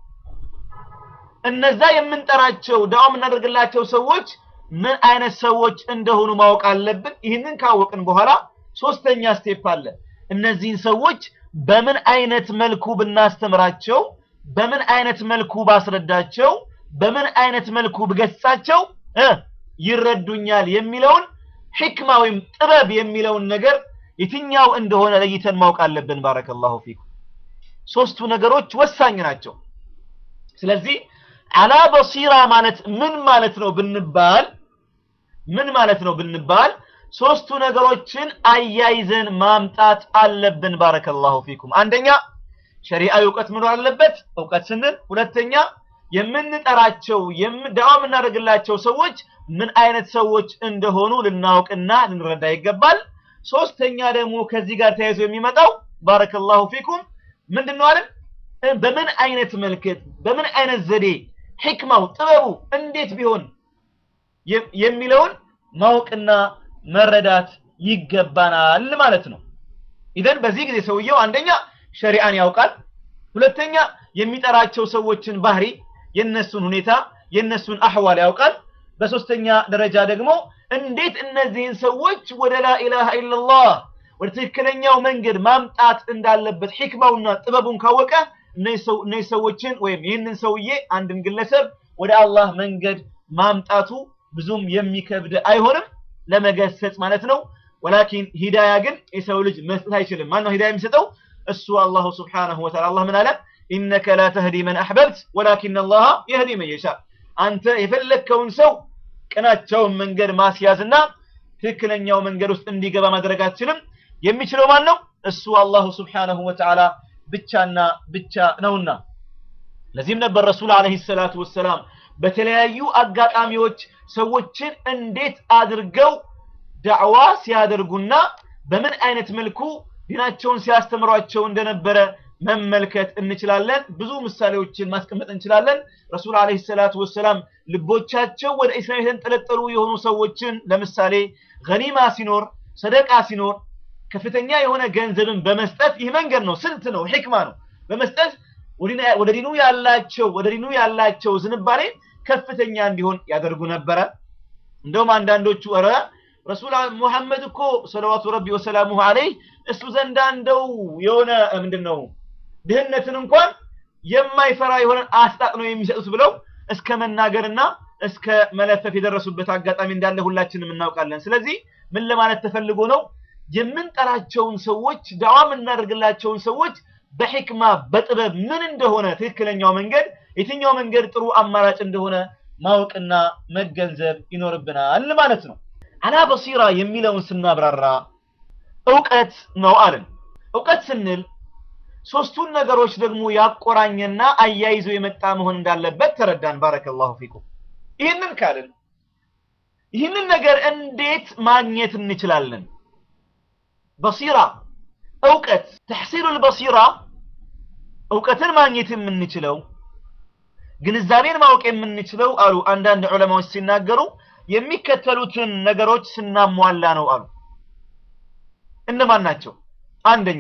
እነዛ የምንጠራቸው ዳዋ የምናደርግላቸው ሰዎች ምን አይነት ሰዎች እንደሆኑ ማወቅ አለብን። ይህንን ካወቅን በኋላ ሶስተኛ ስቴፕ አለ። እነዚህን ሰዎች በምን አይነት መልኩ ብናስተምራቸው፣ በምን አይነት መልኩ ባስረዳቸው፣ በምን አይነት መልኩ ብገጻቸው እ ይረዱኛል የሚለውን ሕክማ ወይም ጥበብ የሚለውን ነገር የትኛው እንደሆነ ለይተን ማወቅ አለብን። ባረከላሁ ፊኩም። ሶስቱ ነገሮች ወሳኝ ናቸው። ስለዚህ አላ በሲራ ማለት ምን ማለት ነው ብንባል ምን ማለት ነው ብንባል ሶስቱ ነገሮችን አያይዘን ማምጣት አለብን። ባረከላሁ ፊኩም። አንደኛ ሸሪዓዊ እውቀት መኖር አለበት። እውቀት ስንል ሁለተኛ የምንጠራቸው ዳዋ የምናደርግላቸው ሰዎች ምን አይነት ሰዎች እንደሆኑ ልናውቅና ልንረዳ ይገባል። ሶስተኛ ደግሞ ከዚህ ጋር ተያይዞ የሚመጣው ባረከላሁ ፊኩም ምንድን ነው አይደል? በምን አይነት መልክት በምን አይነት ዘዴ ሕክማው ጥበቡ እንዴት ቢሆን የሚለውን ማወቅና መረዳት ይገባናል ማለት ነው። ኢዘን በዚህ ጊዜ ሰውየው አንደኛ ሸሪዓን ያውቃል፣ ሁለተኛ የሚጠራቸው ሰዎችን ባህሪ፣ የነሱን ሁኔታ፣ የነሱን አህዋል ያውቃል፣ በሶስተኛ ደረጃ ደግሞ እንዴት እነዚህን ሰዎች ወደ ላኢላሃ ኢላላህ ወደ ትክክለኛው መንገድ ማምጣት እንዳለበት ሕክማውና ጥበቡን ካወቀ እነዚህ ሰዎችን ወይም ይህንን ሰውዬ አንድን ግለሰብ ወደ አላህ መንገድ ማምጣቱ ብዙም የሚከብድ አይሆንም ለመገሰጽ ማለት ነው ወላኪን ሂዳያ ግን የሰው ልጅ መስጠት አይችልም ማነው ሂዳያ የሚሰጠው እሱ አላሁ ስብሓነሁ ወተዓላ አላህ ምን አለ ኢነከ ላ ተህዲ መን አሕበብት ወላኪን አላህ የህዲ መን የሻ አንተ የፈለግከውን ሰው ቅናቸውን መንገድ ማስያዝና ትክክለኛው መንገድ ውስጥ እንዲገባ ማድረግ አትችልም የሚችለው ማን ነው እሱ አላሁ ስብሓነሁ ወተዓላ ብቻና ብቻ ነውና ለዚህም ነበር ረሱል አለይሂ ሰላቱ ወሰላም በተለያዩ አጋጣሚዎች ሰዎችን እንዴት አድርገው ዳዕዋ ሲያደርጉና በምን አይነት መልኩ ዲናቸውን ሲያስተምሯቸው እንደነበረ መመልከት እንችላለን ብዙ ምሳሌዎችን ማስቀመጥ እንችላለን ረሱል አለይሂ ሰላቱ ወሰላም ልቦቻቸው ወደ ኢስላም የተንጠለጠሉ የሆኑ ሰዎችን ለምሳሌ ገኒማ ሲኖር ሰደቃ ሲኖር ከፍተኛ የሆነ ገንዘብን በመስጠት ይህ መንገድ ነው ስልት ነው ሕክማ ነው በመስጠት ወደ ዲኑ ያላቸው ወደ ዲኑ ያላቸው ዝንባሌ ከፍተኛ እንዲሆን ያደርጉ ነበረ እንደውም አንዳንዶቹ ኧረ ረሱል ሙሐመድ እኮ ሰለዋቱ ረቢ ወሰላሙሁ አለይህ እሱ ዘንዳ እንደው የሆነ ምንድን ነው ድህነትን እንኳን የማይፈራ የሆነ አስጣጥ ነው የሚሰጡት ብለው እስከ መናገርና እስከ መለፈፍ የደረሱበት አጋጣሚ እንዳለ ሁላችንም እናውቃለን ስለዚህ ምን ለማለት ተፈልጎ ነው የምንጠራቸውን ሰዎች ዳዋ የምናደርግላቸውን ሰዎች በሕክማ በጥበብ ምን እንደሆነ ትክክለኛው መንገድ የትኛው መንገድ ጥሩ አማራጭ እንደሆነ ማወቅና መገንዘብ ይኖርብናል ማለት ነው አላ በሲራ የሚለውን ስናብራራ እውቀት ነው አለን እውቀት ስንል ሶስቱን ነገሮች ደግሞ ያቆራኘና አያይዞ የመጣ መሆን እንዳለበት ተረዳን ባረከላሁ ፊኩም ይህንን ካልን ይህንን ነገር እንዴት ማግኘት እንችላለን በሲራ እውቀት ተሕሲሉ ልበሲራ እውቀትን ማግኘት የምንችለው ግንዛቤን ማወቅ የምንችለው አሉ አንዳንድ ዑለማዎች ሲናገሩ የሚከተሉትን ነገሮች ስናሟላ ነው አሉ እነማን ናቸው አንደኛ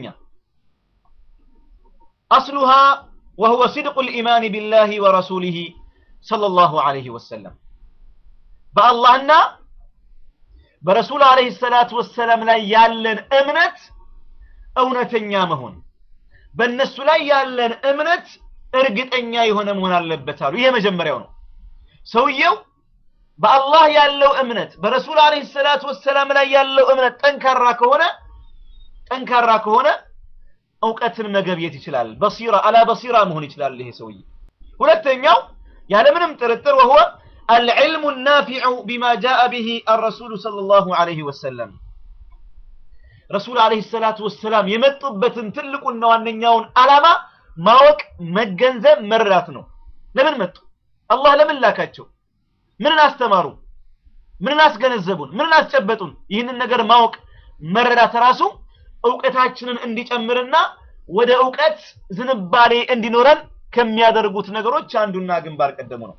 አስሉሃ وهو صدق الإيمان بالله ورسوله صلى الله عليه وسلم በአላህና በረሱል አለይሂ ሰላቱ ወሰላም ላይ ያለን እምነት እውነተኛ መሆን በእነሱ ላይ ያለን እምነት እርግጠኛ የሆነ መሆን አለበት አሉ ይሄ መጀመሪያው ነው ሰውየው በአላህ ያለው እምነት በረሱል አለይሂ ሰላቱ ወሰላም ላይ ያለው እምነት ጠንካራ ከሆነ ጠንካራ ከሆነ እውቀትን መገብየት ይችላል በሲራ አላ በሲራ መሆን ይችላል ይሄ ሰውዬ ሁለተኛው ያለምንም ጥርጥር وهو العلم النافع بما جاء به الرسول صلى الله عليه وسلم ረሱል አለይሂ ሰላቱ ወሰላም የመጡበትን ትልቁና ዋነኛውን ዓላማ ማወቅ መገንዘብ መረዳት ነው ለምን መጡ አላህ ለምን ላካቸው ምንን አስተማሩ ምንን አስገነዘቡን ምንን አስጨበጡን ይህንን ነገር ማወቅ መረዳት ራሱ እውቀታችንን እንዲጨምርና ወደ እውቀት ዝንባሌ እንዲኖረን ከሚያደርጉት ነገሮች አንዱና ግንባር ቀደሙ ነው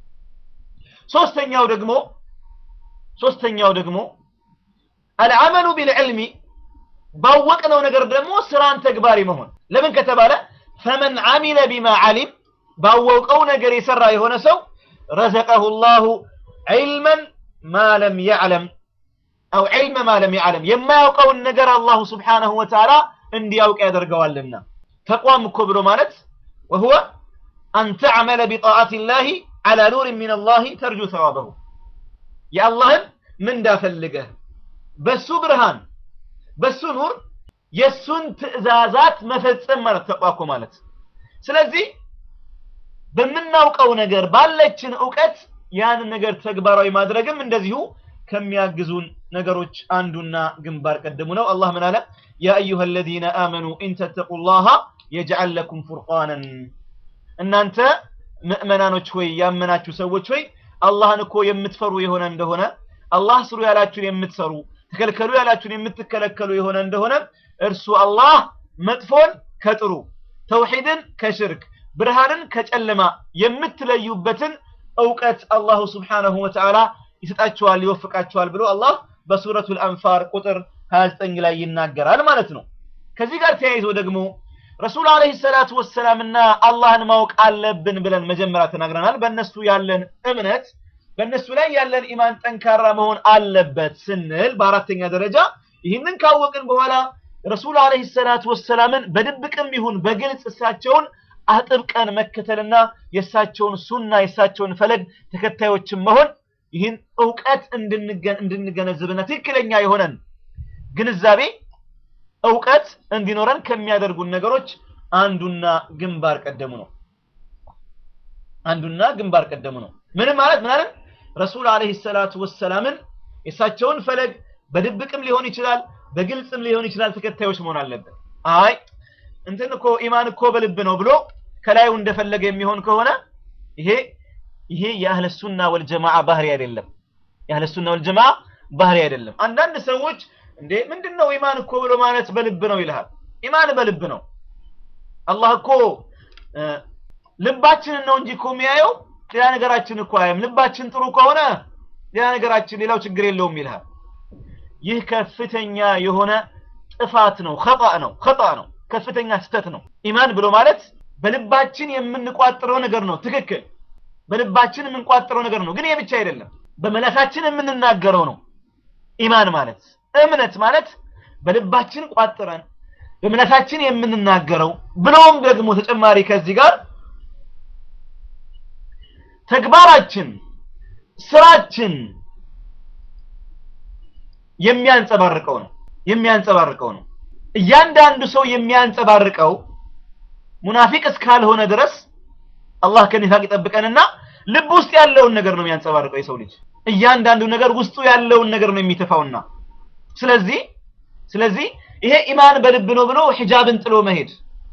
ሶስተኛው ደግሞ ሶስተኛው ደግሞ አልዓመሉ ቢልዕልሚ ባወቅነው ነገር ደግሞ ስራን ተግባሪ መሆን ለምን ከተባለ ፈመን አሚለ ቢማ ዓሊም ባወቀው ነገር የሰራ የሆነ ሰው ረዘቀሁ ላሁ ዒልመን ማ ለም ያዕለም አው ዒልመ ማ ለም ያዕለም የማያውቀውን ነገር አላሁ ስብሓነሁ ወተዓላ እንዲያውቅ ያደርገዋልና ተቋም እኮ ብሎ ማለት ወሁወ አን ተዕመለ ቢጣዓት ላህ ዓላ ኑር ምን አላህ ተርጁ ተዋበሁ የአላህን ምንዳ ፈልገህ በሱ ብርሃን በሱ ኑር የሱን ትእዛዛት መፈጸም ማለት ተቋኮ ማለት ስለዚህ በምናውቀው ነገር ባለችን እውቀት ያንን ነገር ተግባራዊ ማድረግም እንደዚሁ ከሚያግዙን ነገሮች አንዱና ግንባር ቀደሙ ነው አላህ ምን አለ ያ አዩሃ አለዚነ አመኑ ኢን ተተቁ ላሃ የጅዓል ለኩም ፉርቃንን እናንተ ምእመናኖች ሆይ ያመናችሁ ሰዎች ሆይ አላህን እኮ የምትፈሩ የሆነ እንደሆነ አላህ ስሩ ያላችሁን የምትሰሩ ተከልከሉ ያላችሁን የምትከለከሉ የሆነ እንደሆነ እርሱ አላህ መጥፎን ከጥሩ ተውሂድን ከሽርክ ብርሃንን ከጨለማ የምትለዩበትን እውቀት አላሁ ስብሓነሁ ወተዓላ ይሰጣችኋል ይወፍቃችኋል ብሎ አላህ በሱረቱል አንፋር ቁጥር 29 ላይ ይናገራል ማለት ነው ከዚህ ጋር ተያይዞ ደግሞ ረሱል አለይሂ ሰላቱ ወሰላምና አላህን ማወቅ አለብን ብለን መጀመሪያ ተናግረናል በእነሱ ያለን እምነት በእነሱ ላይ ያለን ኢማን ጠንካራ መሆን አለበት ስንል በአራተኛ ደረጃ ይህንን ካወቅን በኋላ ረሱል አለይሂ ሰላቱ ወሰላምን በድብቅም ይሁን በግልጽ እሳቸውን አጥብቀን መከተልና የእሳቸውን ሱና የእሳቸውን ፈለግ ተከታዮችን መሆን ይህን እውቀት እንድንገነዝብና ትክክለኛ የሆነን ግንዛቤ እውቀት እንዲኖረን ከሚያደርጉን ነገሮች አንዱና ግንባር ቀደሙ ነው። አንዱና ግንባር ቀደሙ ነው። ምንም ማለት ምናምን ረሱል አለይሂ ሰላቱ ወሰላምን የእሳቸውን ፈለግ በድብቅም ሊሆን ይችላል፣ በግልጽም ሊሆን ይችላል ተከታዮች መሆን አለበት። አይ እንትን እኮ ኢማን እኮ በልብ ነው ብሎ ከላዩ እንደፈለገ የሚሆን ከሆነ ይሄ ይሄ የአህለ ሱና ወልጀማዓ ባህሪ አይደለም። የአህለ ሱና ወልጀማዓ ባህሪ አይደለም። አንዳንድ ሰዎች እንዴ ምንድነው ኢማን እኮ ብሎ ማለት በልብ ነው ይልሃል። ኢማን በልብ ነው። አላህ እኮ ልባችንን ነው እንጂ እኮ የሚያየው ሌላ ነገራችን እኮ አያም። ልባችን ጥሩ ከሆነ ሌላ ነገራችን ሌላው ችግር የለውም ይልሃል። ይህ ከፍተኛ የሆነ ጥፋት ነው፣ ኸጣ ነው፣ ኸጣ ነው፣ ከፍተኛ ስህተት ነው። ኢማን ብሎ ማለት በልባችን የምንቋጥረው ነገር ነው። ትክክል፣ በልባችን የምንቋጥረው ነገር ነው። ግን ይህ ብቻ አይደለም፣ በመላሳችን የምንናገረው ነው። ኢማን ማለት እምነት ማለት በልባችን ቋጥረን በምላሳችን የምንናገረው ብሎም ደግሞ ተጨማሪ ከዚህ ጋር ተግባራችን፣ ስራችን የሚያንጸባርቀው ነው የሚያንጸባርቀው ነው። እያንዳንዱ ሰው የሚያንጸባርቀው ሙናፊቅ እስካልሆነ ድረስ አላህ ከኒፋቅ ይጠብቀንና ልብ ውስጥ ያለውን ነገር ነው የሚያንጸባርቀው የሰው ልጅ እያንዳንዱ ነገር ውስጡ ያለውን ነገር ነው የሚተፋውና ስለዚህ ስለዚህ ይሄ ኢማን በልብ ነው ብሎ ሂጃብን ጥሎ መሄድ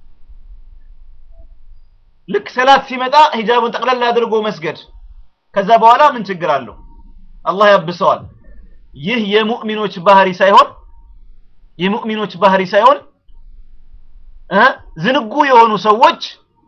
ልክ ሰላት ሲመጣ ሂጃቡን ጠቅለል አድርጎ መስገድ ከዛ በኋላ ምን ችግር አለው? አላህ ያብሰዋል። ይህ የሙእሚኖች ባህሪ ሳይሆን የሙእሚኖች ባህሪ ሳይሆን እ ዝንጉ የሆኑ ሰዎች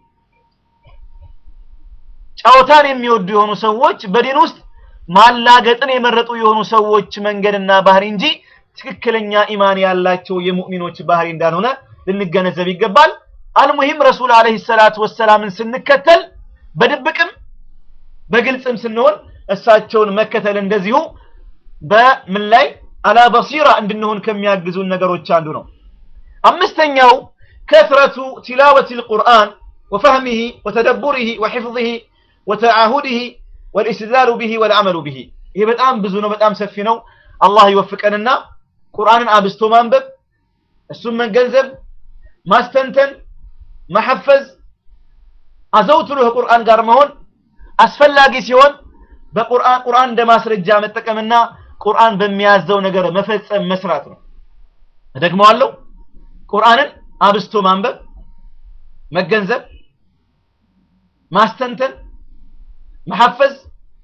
ጨዋታን የሚወዱ የሆኑ ሰዎች በዲን ውስጥ ማላገጥን የመረጡ የሆኑ ሰዎች መንገድና ባህሪ እንጂ ትክክለኛ ኢማን ያላቸው የሙእሚኖች ባህሪ እንዳልሆነ ልንገነዘብ ይገባል። አልሙሂም ረሱል አለይሂ ሰላቱ ወሰላምን ስንከተል በድብቅም በግልጽም ስንሆን እሳቸውን መከተል እንደዚሁ በምን ላይ አላ በሲራ እንድንሆን ከሚያግዙን ነገሮች አንዱ ነው። አምስተኛው ከትረቱ ቲላወት ልቁርአን ወፈህሚሂ ወተደቡሪሂ ወሒፍظሂ ወተዓሁድሂ ወልእስትድላሉ ቢሂ ወልዓመሉ ቢሂ። ይሄ በጣም ብዙ ነው፣ በጣም ሰፊ ነው። አላህ ይወፍቀንና ቁርአንን አብስቶ ማንበብ፣ እሱን መገንዘብ፣ ማስተንተን፣ መሐፈዝ፣ አዘውትሮ ከቁርአን ጋር መሆን አስፈላጊ ሲሆን በቁርአን ቁርአን እንደ ማስረጃ መጠቀምና ቁርአን በሚያዘው ነገር መፈጸም መስራት ነው። እደግመዋለሁ። ቁርአንን አብስቶ ማንበብ፣ መገንዘብ፣ ማስተንተን፣ መሐፈዝ፣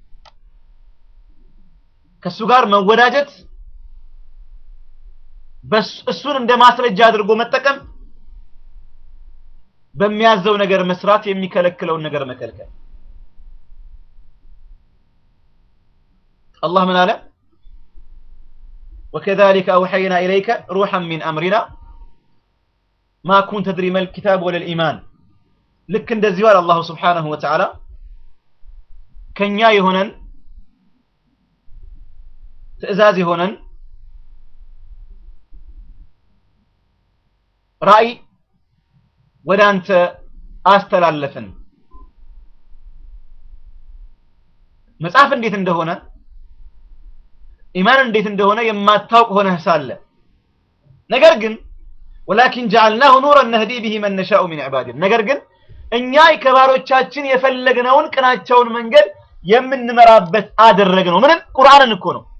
ከእሱ ጋር መወዳጀት፣ እሱን እንደ ማስረጃ አድርጎ መጠቀም፣ በሚያዘው ነገር መስራት፣ የሚከለክለውን ነገር መከልከል። አላህ ምን አለ? ወከዛሊከ አውሐይና ኢለይከ ሩሐን ሚን አምሪና ማ ኩንተ ተድሪ መል ኪታብ ወለል ኢማን። ልክ እንደዚሁ አለ አላሁ ስብሓነሁ ወተዓላ ከኛ የሆነን ትዕዛዝ የሆነን ራእይ ወደ አንተ አስተላለፍን። መጽሐፍ እንዴት እንደሆነ ኢማን እንዴት እንደሆነ የማታውቅ ሆነህ ሳለ ነገር ግን ወላኪን ጀዐልናሁ ኑረን ነህዲ ቢሂ መን ነሻኡ ሚን ዒባዲና ነገር ግን እኛ ከባሮቻችን የፈለግነውን ቅናቸውን መንገድ የምንመራበት አደረግነው። ምንም ቁርአንን እኮ ነው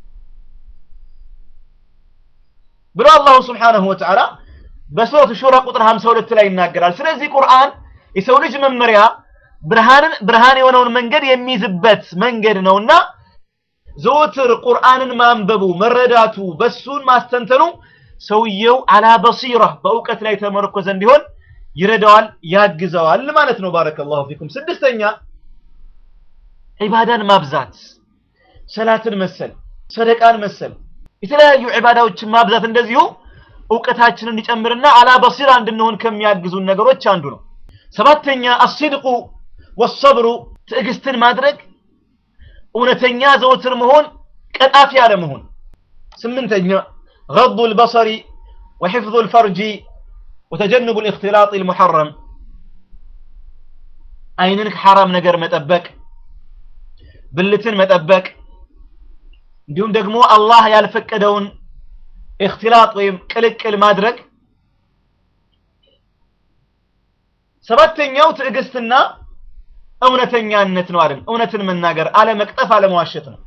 ብሎ አላሁ ስብሓነሁ ወተዓላ በሱረቱ ሹራ ቁጥር 52 ላይ ይናገራል። ስለዚህ ቁርአን የሰው ልጅ መመሪያ ብርሃንን ብርሃን የሆነውን መንገድ የሚይዝበት መንገድ ነውና ዘወትር ቁርአንን ማንበቡ መረዳቱ በሱን ማስተንተኑ ሰውየው አላ በሲራ በእውቀት ላይ ተመረኮዘ እንዲሆን ይረዳዋል፣ ያግዘዋል ማለት ነው። ባረከላሁ ፊኩም። ስድስተኛ ዒባዳን ማብዛት ሰላትን መሰል ሰደቃን መሰል የተለያዩ ዒባዳዎችን ማብዛት እንደዚሁ እውቀታችንን እንዲጨምርና አላ በሲራ እንድንሆን ከሚያግዙን ነገሮች አንዱ ነው። ሰባተኛ አስድቁ ወሰብሩ ትዕግስትን ማድረግ እውነተኛ ዘውትር መሆን ቀጣፊ አለመሆን ስምንተኛ غض البصر وحفظ الفرج وتجنب الاختلاط المحرم አይንን ከሐራም ነገር መጠበቅ ብልትን መጠበቅ እንዲሁም ደግሞ አላህ ያልፈቀደውን እክትላጥ ወይም ቅልቅል ማድረግ ሰባተኛው ትዕግስትና እውነተኛነት ነው አይደል እውነትን መናገር አለመቅጠፍ አለመዋሸት ነው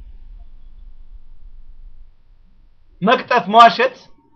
መቅጠፍ መዋሸት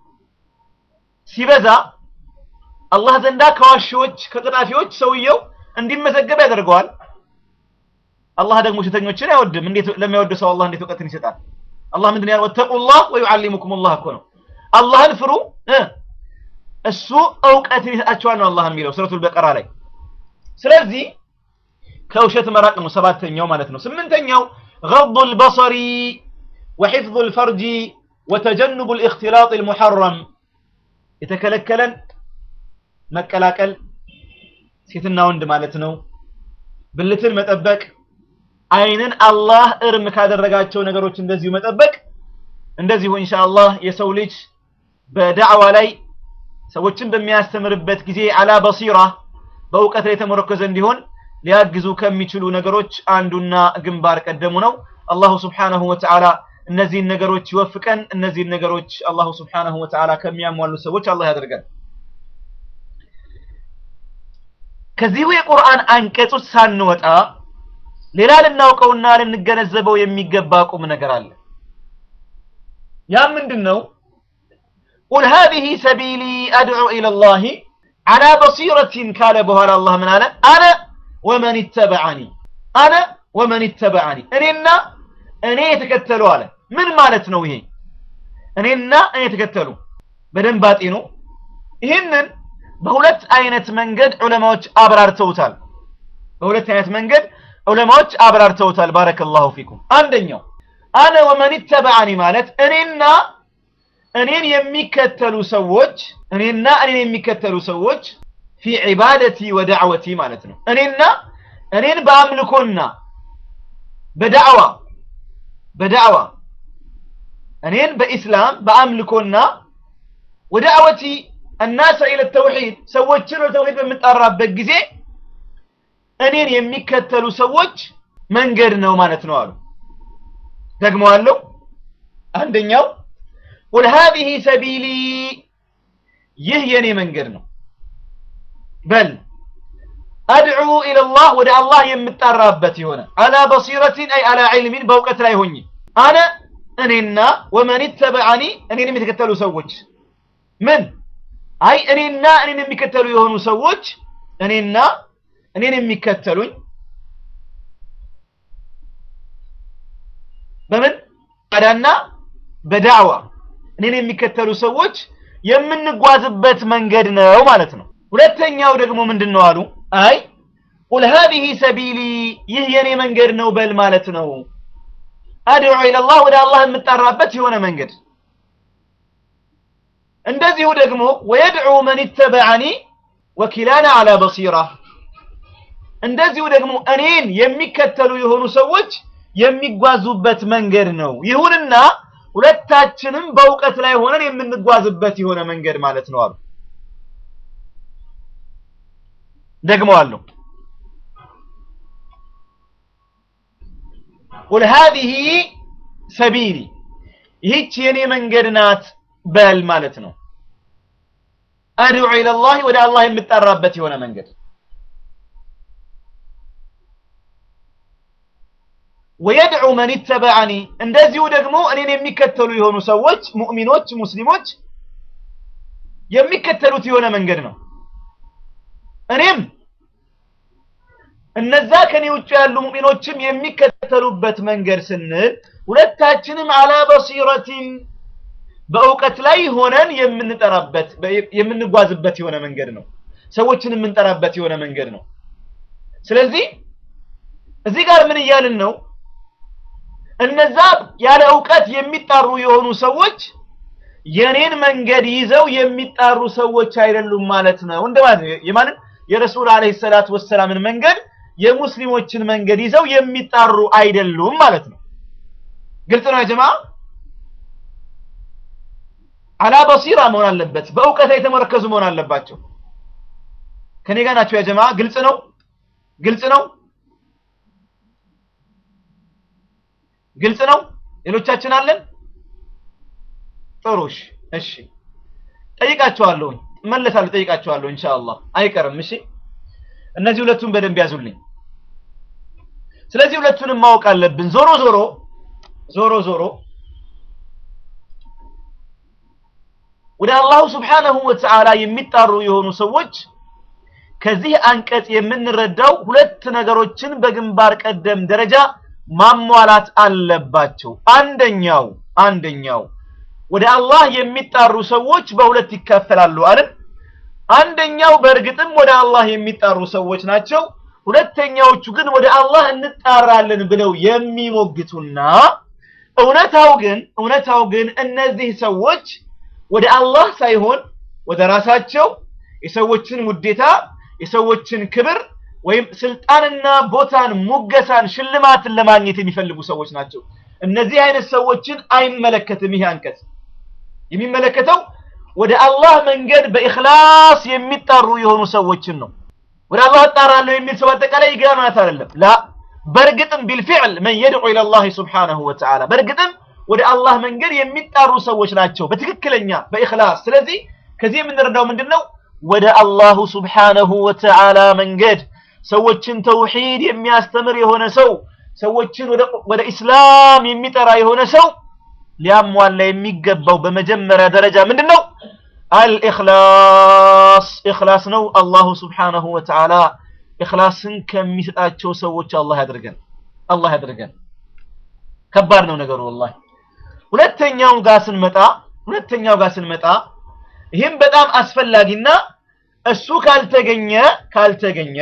ሲበዛ አላህ ዘንዳ ከዋሺዎች ከቅጣፊዎች ሰውየው እንዲመዘገብ ያደርገዋል አላህ ደግሞ ውሸተኞችን አይወድም እንዴት ለሚወድ ሰው አላህ እንዴት እውቀትን ይሰጣል አላህ ምንድን ያለው ወተቁላህ ወዩዓሊሙኩም አላህ እኮ ነው አላህን ፍሩ እሱ እውቀትን ይሰጣቸዋል ነው አላህ የሚለው ሱረቱል በቀራ ላይ ስለዚህ ከውሸት መራቅ ነው ሰባተኛው ማለት ነው ስምንተኛው غض البصر وحفظ الفرج وتجنب الاختلاط المحرم የተከለከለን መቀላቀል ሴትና ወንድ ማለት ነው ብልትን መጠበቅ አይንን አላህ እርም ካደረጋቸው ነገሮች እንደዚሁ መጠበቅ እንደዚሁ ኢንሻአላህ የሰው ልጅ በዳዕዋ ላይ ሰዎችን በሚያስተምርበት ጊዜ አላ በሲራ በእውቀት ላይ የተመረኮዘ እንዲሆን ሊያግዙ ከሚችሉ ነገሮች አንዱና ግንባር ቀደሙ ነው አላሁ ስብሓነሁ ወተዓላ እነዚህን ነገሮች ይወፍቀን እነዚህን ነገሮች አላሁ ስብሓነሁ ወተዓላ ከሚያሟሉ ሰዎች አላህ ያደርገን ከዚሁ የቁርአን አንቀጾች ሳንወጣ ሌላ ልናውቀውና ልንገነዘበው የሚገባ ቁም ነገር አለ ያ ምንድን ነው ቁል ሃዚህ ሰቢሊ አድዑ ኢለላህ አላ በሲረቲን ካለ በኋላ አላህ ምን አለ አነ ወመን ይተበዐኒ አነ ወመን ይተበዐኒ እኔና እኔ የተከተሉ አለ ምን ማለት ነው ይሄ እኔና እኔ የተከተሉ በደንብ አጤኑ ይህንን በሁለት አይነት መንገድ ዑለማዎች አብራርተውታል በሁለት አይነት መንገድ ዑለማዎች አብራርተውታል ባረከላሁ ፊኩም አንደኛው አነ ወመን ተበዓኒ ማለት እኔና እኔን የሚከተሉ ሰዎች እኔና እኔን የሚከተሉ ሰዎች ፊ ዒባደቲ ወዳዕወቲ ማለት ነው እኔና እኔን በአምልኮና በዳዕዋ በዳዕዋ እኔን በኢስላም በአምልኮና ወዳዕወቲ الناس الى التوحيد ሰዎችን ወደ ተውሂድ በምጣራበት ጊዜ እኔን የሚከተሉ ሰዎች መንገድ ነው ማለት ነው አሉ ደግሞ አለው አንደኛው ቁል هذه ሰቢሊ ይህ የኔ መንገድ ነው በል አድዑ ኢለላህ ወደ አላህ የምጣራበት የሆነ አላ በሲረቲን አይ አላ ዒልሚን በእውቀት ላይ ሆኜ አነ እኔና ወመን ተበዓኒ እኔንም የተከተሉ ሰዎች ምን አይ እኔና እኔን የሚከተሉ የሆኑ ሰዎች እኔና እኔን የሚከተሉኝ በምን አዳና በዳዕዋ እኔን የሚከተሉ ሰዎች የምንጓዝበት መንገድ ነው ማለት ነው ሁለተኛው ደግሞ ምንድን ነው አሉ አይ ቁል هذه ሰቢሊ ይህ የኔ መንገድ ነው በል ማለት ነው አድዑ ኢለላህ ወደ አላህ የምጣራበት የሆነ መንገድ እንደዚሁ ደግሞ ወየድዑ መን ተበዐኒ ወኪላና አላ በሲራ እንደዚሁ ደግሞ እኔን የሚከተሉ የሆኑ ሰዎች የሚጓዙበት መንገድ ነው ይሁንና ሁለታችንም በእውቀት ላይ ሆነን የምንጓዝበት የሆነ መንገድ ማለት ነው አሉ ደግሞ አለው ቁል ሃዚህ ሰቢሊ ይህች የኔ መንገድ ናት በል ማለት ነው አድዑ ኢለላህ ወደ አላህ የምጠራበት የሆነ መንገድ ወየድዑ መን ተበዐኒ እንደዚሁ ደግሞ እኔን የሚከተሉ የሆኑ ሰዎች ሙእሚኖች ሙስሊሞች የሚከተሉት የሆነ መንገድ ነው እኔም እነዛ ከኔ ውጭ ያሉ ሙእሚኖችም የሚከተሉበት መንገድ ስንል ሁለታችንም አላ በሲረቲን በእውቀት ላይ ሆነን የምንጠራበት የምንጓዝበት የሆነ መንገድ ነው ሰዎችን የምንጠራበት የሆነ መንገድ ነው ስለዚህ እዚህ ጋር ምን እያልን ነው እነዛ ያለ እውቀት የሚጣሩ የሆኑ ሰዎች የኔን መንገድ ይዘው የሚጣሩ ሰዎች አይደሉም ማለት ነው እንደማለት የማንን የረሱል አለይሂ ሰላቱ ወሰላምን መንገድ የሙስሊሞችን መንገድ ይዘው የሚጣሩ አይደሉም ማለት ነው። ግልጽ ነው የጀማ አላ በሲራ መሆን አለበት። በእውቀት ላይ የተመረከዙ መሆን አለባቸው። ከኔ ጋር ናቸው የጀማ ግልጽ ነው፣ ግልጽ ነው፣ ግልጽ ነው። ሌሎቻችን አለን። ጥሩሽ እሺ፣ ጠይቃቸዋለሁ፣ እመለሳለሁ፣ ጠይቃቸዋለሁ ኢንሻአላህ አይቀርም። እሺ፣ እነዚህ ሁለቱን በደንብ ያዙልኝ። ስለዚህ ሁለቱንም ማወቅ አለብን። ዞሮ ዞሮ ዞሮ ዞሮ ወደ አላሁ ስብሓነሁ ወተዓላ የሚጣሩ የሆኑ ሰዎች ከዚህ አንቀጽ የምንረዳው ሁለት ነገሮችን በግንባር ቀደም ደረጃ ማሟላት አለባቸው። አንደኛው አንደኛው ወደ አላህ የሚጣሩ ሰዎች በሁለት ይከፈላሉ አይደል? አንደኛው በእርግጥም ወደ አላህ የሚጣሩ ሰዎች ናቸው። ሁለተኛዎቹ ግን ወደ አላህ እንጣራለን ብለው የሚሞግቱና እውነታው ግን እውነታው ግን እነዚህ ሰዎች ወደ አላህ ሳይሆን ወደ ራሳቸው የሰዎችን ውዴታ የሰዎችን ክብር ወይም ስልጣንና ቦታን፣ ሙገሳን፣ ሽልማትን ለማግኘት የሚፈልጉ ሰዎች ናቸው። እነዚህ አይነት ሰዎችን አይመለከትም ይህ አንቀጽ። የሚመለከተው ወደ አላህ መንገድ በኢኽላስ የሚጣሩ የሆኑ ሰዎችን ነው። ወደ አላህ እጣራለሁ የሚል ሰው አጠቃላይ ይገባ ማለት አይደለም። ላ በእርግጥም ቢልፊዕል መን የድዑ ኢለላህ ሱብሓነሁ ወተዓላ በእርግጥም ወደ አላህ መንገድ የሚጣሩ ሰዎች ናቸው በትክክለኛ በኢኽላስ። ስለዚህ ከዚህ የምንረዳው ምንድን ነው? ወደ አላሁ ሱብሓነሁ ወተዓላ መንገድ ሰዎችን ተውሂድ የሚያስተምር የሆነ ሰው ሰዎችን ወደ ኢስላም የሚጠራ የሆነ ሰው ሊያሟላ የሚገባው በመጀመሪያ ደረጃ ምንድን ነው? አልኢኽላስ ኢኽላስ ነው። አላሁ ሱብሓነሁ ወተዓላ ኢኽላስን ከሚሰጣቸው ሰዎች አላህ ያድርገን፣ አላህ ያድርገን። ከባድ ነው ነገሩ ወላሂ። ሁለተኛው ጋር ስንመጣ ሁለተኛው ጋር ስንመጣ ይህም በጣም አስፈላጊና እሱ ካልተገኘ ካልተገኘ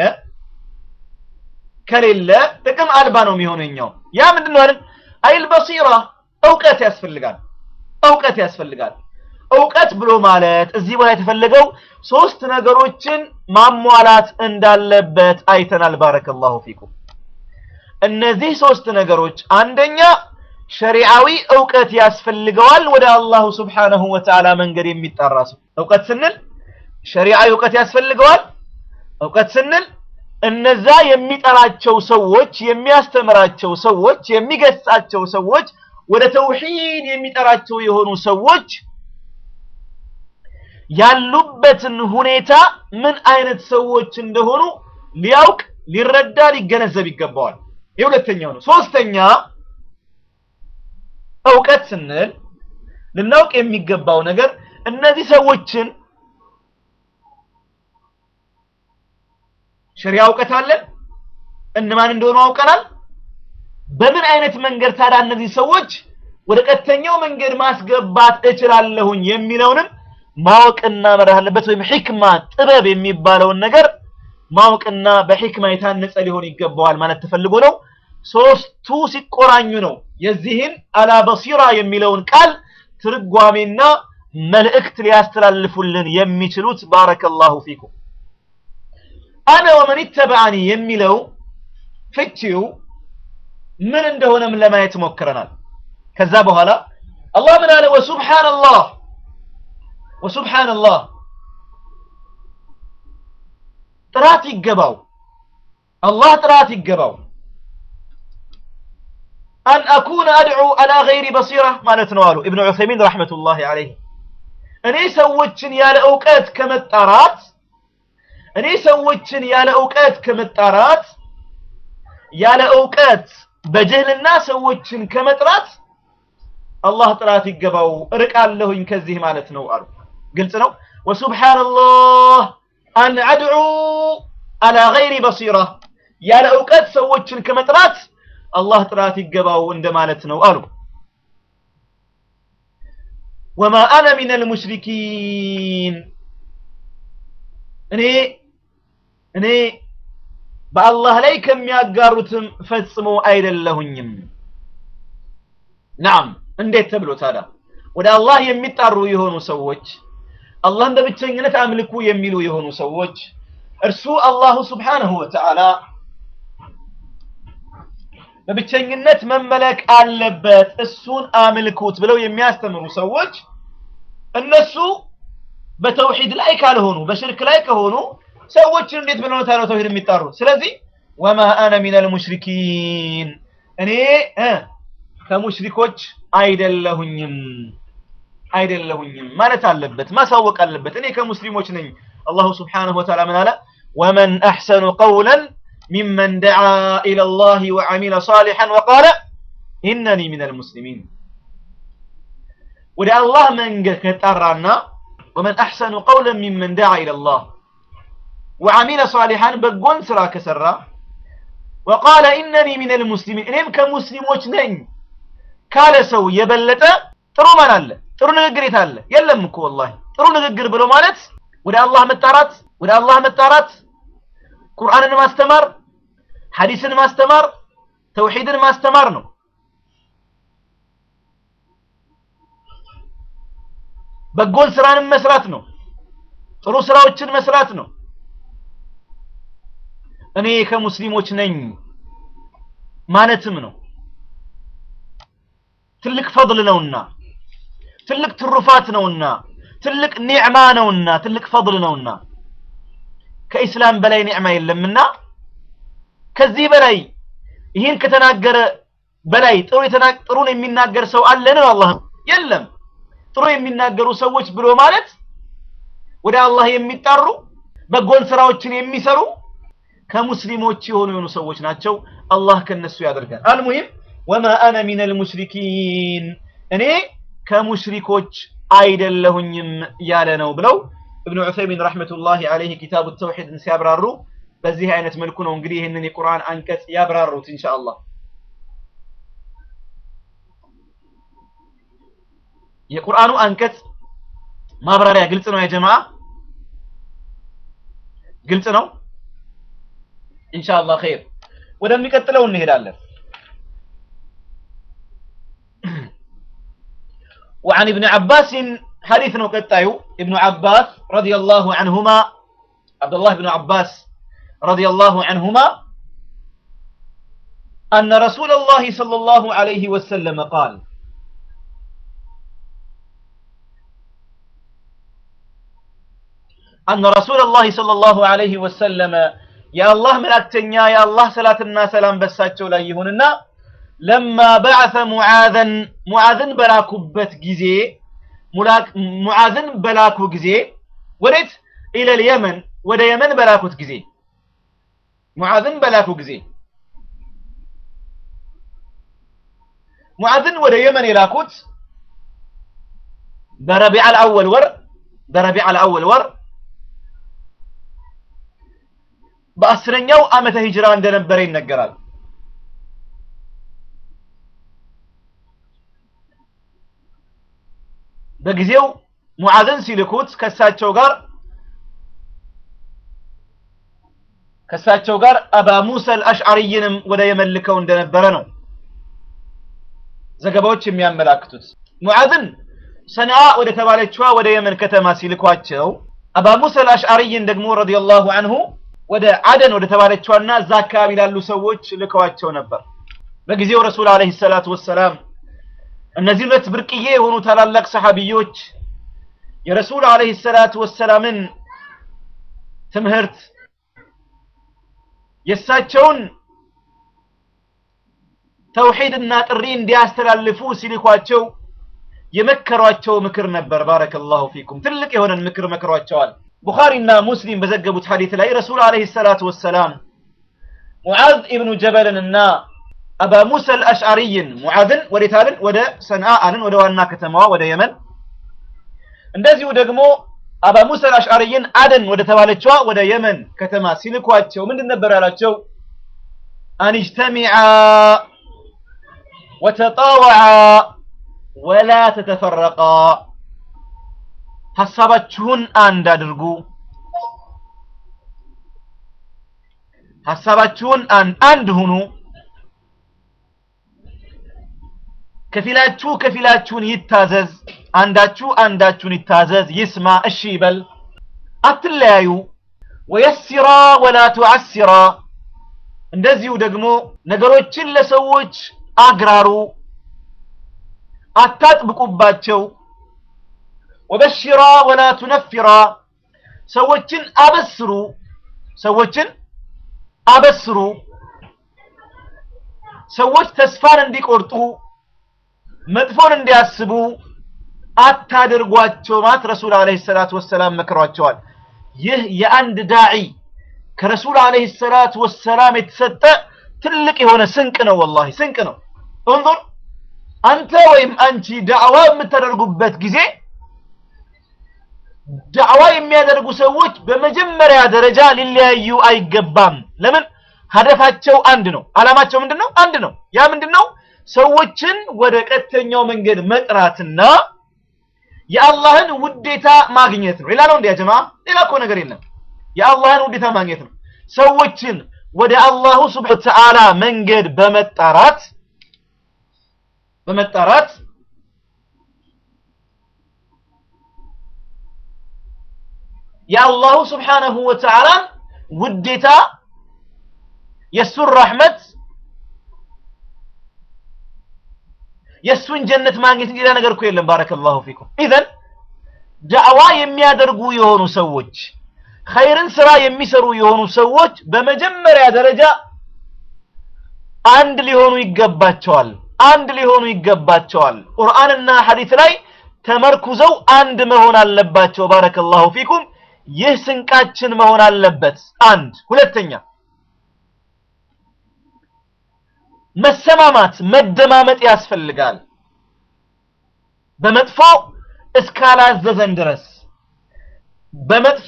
ከሌለ ጥቅም አልባ ነው የሚሆነኛው። ያ ምንድን ነው አይደል? አይል በሲራ እውቀት ያስፈልጋል። እውቀት ያስፈልጋል። እውቀት ብሎ ማለት እዚህ ቦታ የተፈለገው ሶስት ነገሮችን ማሟላት እንዳለበት አይተናል። ባረከላሁ ፊኩም። እነዚህ ሶስት ነገሮች አንደኛ ሸሪዓዊ እውቀት ያስፈልገዋል። ወደ አላሁ ስብሓነሁ ወተዓላ መንገድ የሚጠራ ሰው እውቀት ስንል ሸሪዓዊ እውቀት ያስፈልገዋል። እውቀት ስንል እነዛ የሚጠራቸው ሰዎች፣ የሚያስተምራቸው ሰዎች፣ የሚገሳቸው ሰዎች፣ ወደ ተውሂድ የሚጠራቸው የሆኑ ሰዎች ያሉበትን ሁኔታ ምን አይነት ሰዎች እንደሆኑ ሊያውቅ፣ ሊረዳ፣ ሊገነዘብ ይገባዋል። የሁለተኛው ነው። ሶስተኛ እውቀት ስንል ልናውቅ የሚገባው ነገር እነዚህ ሰዎችን ሸሪያ እውቀት አለን፣ እነማን እንደሆኑ አውቀናል። በምን አይነት መንገድ ታዲያ እነዚህ ሰዎች ወደ ቀጥተኛው መንገድ ማስገባት እችላለሁኝ የሚለውንም ማወቅና መረህ አለበት። ወይም ሒክማ ጥበብ የሚባለውን ነገር ማወቅና በሒክማ የታነጸ ሊሆን ይገባዋል ማለት ተፈልጎ ነው። ሶስቱ ሲቆራኙ ነው የዚህን አላ በሲራ የሚለውን ቃል ትርጓሜና መልእክት ሊያስተላልፉልን የሚችሉት። ባረከላሁ ፊኩም። አነ ወመን ይተበዐኒ የሚለው ፍቺው ምን እንደሆነም ለማየት ሞክረናል። ከዛ በኋላ አላህ ምን አለ? ወሱብሓነላህ ወሱብሓነላህ ጥራት ይገባው፣ አላህ ጥራት ይገባው። አን አኩነ አድዑ አላ ገይሪ በሲራ ማለት ነው አሉ ኢብኑ ዑሰይሚን ረሕመቱላሂ ዐለይህ። እኔ ሰዎችን ያለ እውቀት ከመጣራት እኔ ሰዎችን ያለ እውቀት ከመጣራት ያለ እውቀት በጅህልና ሰዎችን ከመጥራት አላህ ጥራት ይገባው እርቃለሁኝ ከዚህ ማለት ነው አሉ። ግልጽ ነው። ወሱብሓነላህ አን አድዑ አላ ገይሪ በሲራ ያለ እውቀት ሰዎችን ከመጥራት አላህ ጥራት ይገባው እንደማለት ነው አሉ። ወማ አነ ሚነል ሙሽሪኪን እኔ እኔ በአላህ ላይ ከሚያጋሩትም ፈጽሞ አይደለሁኝም። ናም እንዴት ተብሎ ታዲያ ወደ አላህ የሚጣሩ የሆኑ ሰዎች አላህን በብቸኝነት አምልኩ የሚሉ የሆኑ ሰዎች እርሱ አላሁ ስብሓነሁ ወተዓላ በብቸኝነት መመለክ አለበት፣ እሱን አምልኩት ብለው የሚያስተምሩ ሰዎች እነሱ በተውሂድ ላይ ካልሆኑ በሽርክ ላይ ከሆኑ ሰዎችን እንዴት ብለው ነው ታዲያ ተውሂድ የሚጣሩ? ስለዚህ ወማ አነ ሚነል ሙሽሪኪን እኔ እ ከሙሽሪኮች አይደለሁኝም አይደለሁኝም ማለት አለበት፣ ማሳወቅ አለበት። እኔ ከሙስሊሞች ነኝ። አላሁ ስብሓነሁ ወተዓላ ምን አለ? ወመን አሕሰኑ ቀውለን ሚመን ደዓ ኢለላሂ ወዐሚለ ሷሊሐን ወቃለ ኢነኒ ሚነል ሙስሊሚን። ወደ አላህ መንገድ ከጠራና ወመን አሕሰኑ ቀውለን ሚመን ደዓ ኢለላህ ወዐሚለ ሷሊሐን በጎን ስራ ከሰራ ወቃለ ኢነኒ ሚነል ሙስሊሚን እኔም ከሙስሊሞች ነኝ ካለ ሰው የበለጠ ጥሩ ማን አለ? ጥሩ ንግግር የት አለ? የለም እኮ ወላሂ። ጥሩ ንግግር ብሎ ማለት ወደ አላህ መጣራት ወደ አላህ መጣራት ቁርአንን ማስተማር፣ ሐዲስን ማስተማር፣ ተውሂድን ማስተማር ነው። በጎን ስራንም መስራት ነው። ጥሩ ስራዎችን መስራት ነው። እኔ ከሙስሊሞች ነኝ ማለትም ነው። ትልቅ ፈضል ነውና ትልቅ ትሩፋት ነውና ትልቅ ኒዕማ ነውና ትልቅ ፈضል ነውና ከኢስላም በላይ ኒዕማ የለምና ከዚህ በላይ ይህን ከተናገረ በላይ ጥሩ ጥሩን የሚናገር ሰው አለ ነው አላህ የለም ጥሩ የሚናገሩ ሰዎች ብሎ ማለት ወደ አላህ የሚጣሩ በጎን ስራዎችን የሚሰሩ ከሙስሊሞች የሆኑ የሆኑ ሰዎች ናቸው አላህ ከነሱ ያደርጋል አልሙሂም ወማ አነ ሚነል ሙሽሪኪን እኔ ከሙሽሪኮች አይደለሁኝም ያለ ነው ብለው እብኑ ዑሰይሚን ረሕመቱላሂ ዐለይሂ ኪታቡ ተውሂድን ሲያብራሩ በዚህ አይነት መልኩ ነው እንግዲህ ይህንን የቁርአን አንቀጽ ያብራሩት ኢንሻአላህ። የቁርአኑ አንቀጽ ማብራሪያ ግልጽ ነው የጀማዓ ግልጽ ነው ኢንሻአላህ ኸይር ወደሚቀጥለው እንሄዳለን وعن ابن عباس حديث قطايو ابن عباس رضي الله عنهما عبد الله بن عباس رضي الله عنهما أن رسول الله صلى الله عليه وسلم قال أن رسول الله صلى الله عليه وسلم يا الله ملاكتنيا يا الله صلاة الناس سلام بساتشو لا يهوننا لما بعث معاذا معاذن بلاكوبت ጊዜ ሙዓዝን በላኩ ጊዜ ወዴት ኢለል የመን ወደ የመን በላኩት ጊዜ ሙዓዝን በላኩ ጊዜ ሙዓዝን ወደ የመን የላኩት በረቢዕ አልአወል ወር በረቢዕ አልአወል ወር በአስረኛው ዓመተ ሂጅራ እንደነበረ ይነገራል። በጊዜው ሙዓዝን ሲልኩት ከሳቸው ጋር ከሳቸው ጋር አባ ሙሳ አልአሽዓሪይንም ወደ የመን ልከው እንደነበረ ነው ዘገባዎች የሚያመላክቱት። ሙዓዝን ሰንዓ ወደ ተባለችዋ ወደ የመን ከተማ ሲልኳቸው አባ ሙሳ አልአሽዓሪይን ደግሞ ረዲየላሁ አንሁ ወደ አደን ወደ ተባለችዋና እዛ አካባቢ ላሉ ሰዎች ልከዋቸው ነበር። በጊዜው ረሱል አለይሂ ሰላቱ ወሰላም እነዚህ ሁለት ብርቅዬ የሆኑ ታላላቅ ሰሐቢዮች የረሱል አለይሂ ሰላቱ ወሰላምን ትምህርት የእሳቸውን ተውሂድና ጥሪ እንዲያስተላልፉ ሲልኳቸው የመከሯቸው ምክር ነበር። ባረከላሁ ፊኩም ትልቅ የሆነን ምክር መክሯቸዋል። ቡኻሪና ሙስሊም በዘገቡት ሐዲት ላይ ረሱል አለይሂ ሰላቱ ወሰላም ሙዓዝ ኢብኑ ጀበልንና አባ ሙሳ አልአሽዓሪይን ሙዓዝን ወዴት አልን? ወደ ሰንዓ አልን፣ ወደ ዋና ከተማዋ ወደ የመን። እንደዚሁ ደግሞ አባ ሙሳ አልአሽዓሪይን አደን ወደ ተባለችዋ ወደ የመን ከተማ ሲልኳቸው ምንድን ነበር ያላቸው? አንጅተሚዓ ወተጣወዓ ወላ ተተፈረቃ፣ ሐሳባችሁን አንድ አድርጉ፣ ሐሳባችሁን አንድ ሁኑ ከፊላችሁ ከፊላችሁን ይታዘዝ፣ አንዳችሁ አንዳችሁን ይታዘዝ፣ ይስማ፣ እሺ ይበል፣ አትለያዩ። ወየሲራ ወላ ቱዓሲራ፣ እንደዚሁ ደግሞ ነገሮችን ለሰዎች አግራሩ፣ አታጥብቁባቸው። ወበሽራ ወላ ቱነፊራ ሰዎችን አበስሩ፣ ሰዎችን አበስሩ። ሰዎች ተስፋን እንዲቆርጡ መጥፎን እንዲያስቡ አታድርጓቸው ማለት ረሱል አለይሂ ሰላቱ ወሰላም መክሯቸዋል። ይህ የአንድ ዳዒ ከረሱል አለይሂ ሰላቱ ወሰላም የተሰጠ ትልቅ የሆነ ስንቅ ነው። ወላሂ ስንቅ ነው። እንዙር አንተ ወይም አንቺ ዳዕዋ የምታደርጉበት ጊዜ ዳዕዋ የሚያደርጉ ሰዎች በመጀመሪያ ደረጃ ሊለያዩ አይገባም። ለምን? ሀደፋቸው አንድ ነው። አላማቸው ምንድን ነው? አንድ ነው። ያ ምንድን ነው? ሰዎችን ወደ ቀጥተኛው መንገድ መጥራትና የአላህን ውዴታ ማግኘት ነው። ሌላ ነው እንዲያ ጀማ፣ ሌላ እኮ ነገር የለም። የአላህን ውዴታ ማግኘት ነው። ሰዎችን ወደ አላሁ ስብሐ ወተዓላ መንገድ በመጣራት በመጣራት የአላሁ ስብሓነሁ ወተዓላን ውዴታ የእሱን ረሕመት የእሱን ጀነት ማግኘት ሌላ ነገር እኮ የለም። ባረከላሁ ፊኩም። ኢዘን ዳዕዋ የሚያደርጉ የሆኑ ሰዎች ኸይርን ስራ የሚሰሩ የሆኑ ሰዎች በመጀመሪያ ደረጃ አንድ ሊሆኑ ይገባቸዋል። አንድ ሊሆኑ ይገባቸዋል። ቁርአንና ሐዲስ ላይ ተመርኩዘው አንድ መሆን አለባቸው። ባረከላሁ ፊኩም። ይህ ስንቃችን መሆን አለበት። አንድ ሁለተኛ መሰማማት መደማመጥ ያስፈልጋል። በመጥፎ እስካላዘዘን ድረስ በመጥፎ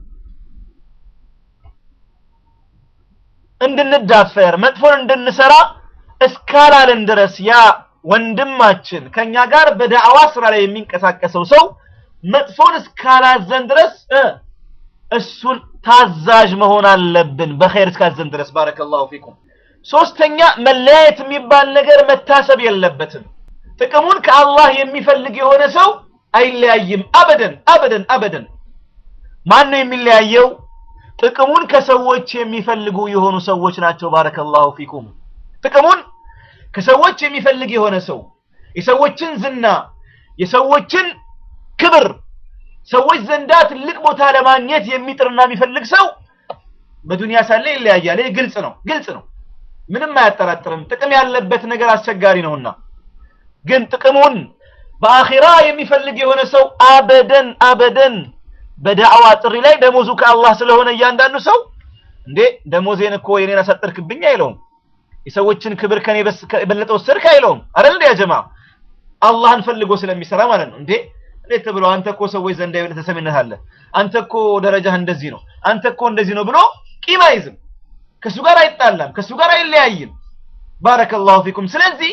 እንድንዳፈር መጥፎን እንድንሰራ እስካላለን ድረስ ያ ወንድማችን ከኛ ጋር በዳዕዋ ስራ ላይ የሚንቀሳቀሰው ሰው መጥፎን እስካላዘን ድረስ እሱን ታዛዥ መሆን አለብን። በኸይር እስካዘን ድረስ ባረከላሁ ፊኩም። ሶስተኛ መለያየት የሚባል ነገር መታሰብ የለበትም። ጥቅሙን ከአላህ የሚፈልግ የሆነ ሰው አይለያይም። አበደን አበደን አበደን። ማን ነው የሚለያየው? ጥቅሙን ከሰዎች የሚፈልጉ የሆኑ ሰዎች ናቸው። ባረከላሁ ፊኩም። ጥቅሙን ከሰዎች የሚፈልግ የሆነ ሰው የሰዎችን ዝና፣ የሰዎችን ክብር፣ ሰዎች ዘንዳ ትልቅ ቦታ ለማግኘት የሚጥርና የሚፈልግ ሰው በዱንያ ሳለ ይለያያል። ይህ ግልጽ ነው፣ ግልጽ ነው። ምንም አያጠራጥርም። ጥቅም ያለበት ነገር አስቸጋሪ ነውና፣ ግን ጥቅሙን በአኺራ የሚፈልግ የሆነ ሰው አበደን አበደን በዳዕዋ ጥሪ ላይ ደሞዙ ከአላህ ስለሆነ እያንዳንዱ ሰው እንዴ ደሞዜን እኮ የኔን አሳጠርክብኝ አይለውም። የሰዎችን ክብር ከኔ የበለጠ ወሰድክ አይለውም። አይደል እንዴ ጀማ አላህን ፈልጎ ስለሚሰራ ማለት ነው። እንዴ እንዴት ብሎ አንተ እኮ ሰዎች ዘንድ የበለጠ ተሰሚነት አለ፣ አንተ እኮ ደረጃህ እንደዚህ ነው፣ አንተ እኮ እንደዚህ ነው ብሎ ቂም አይዝም። ከሱ ጋር አይጣላም፣ ከሱ ጋር አይለያይም። ባረከላሁ ፊኩም። ስለዚህ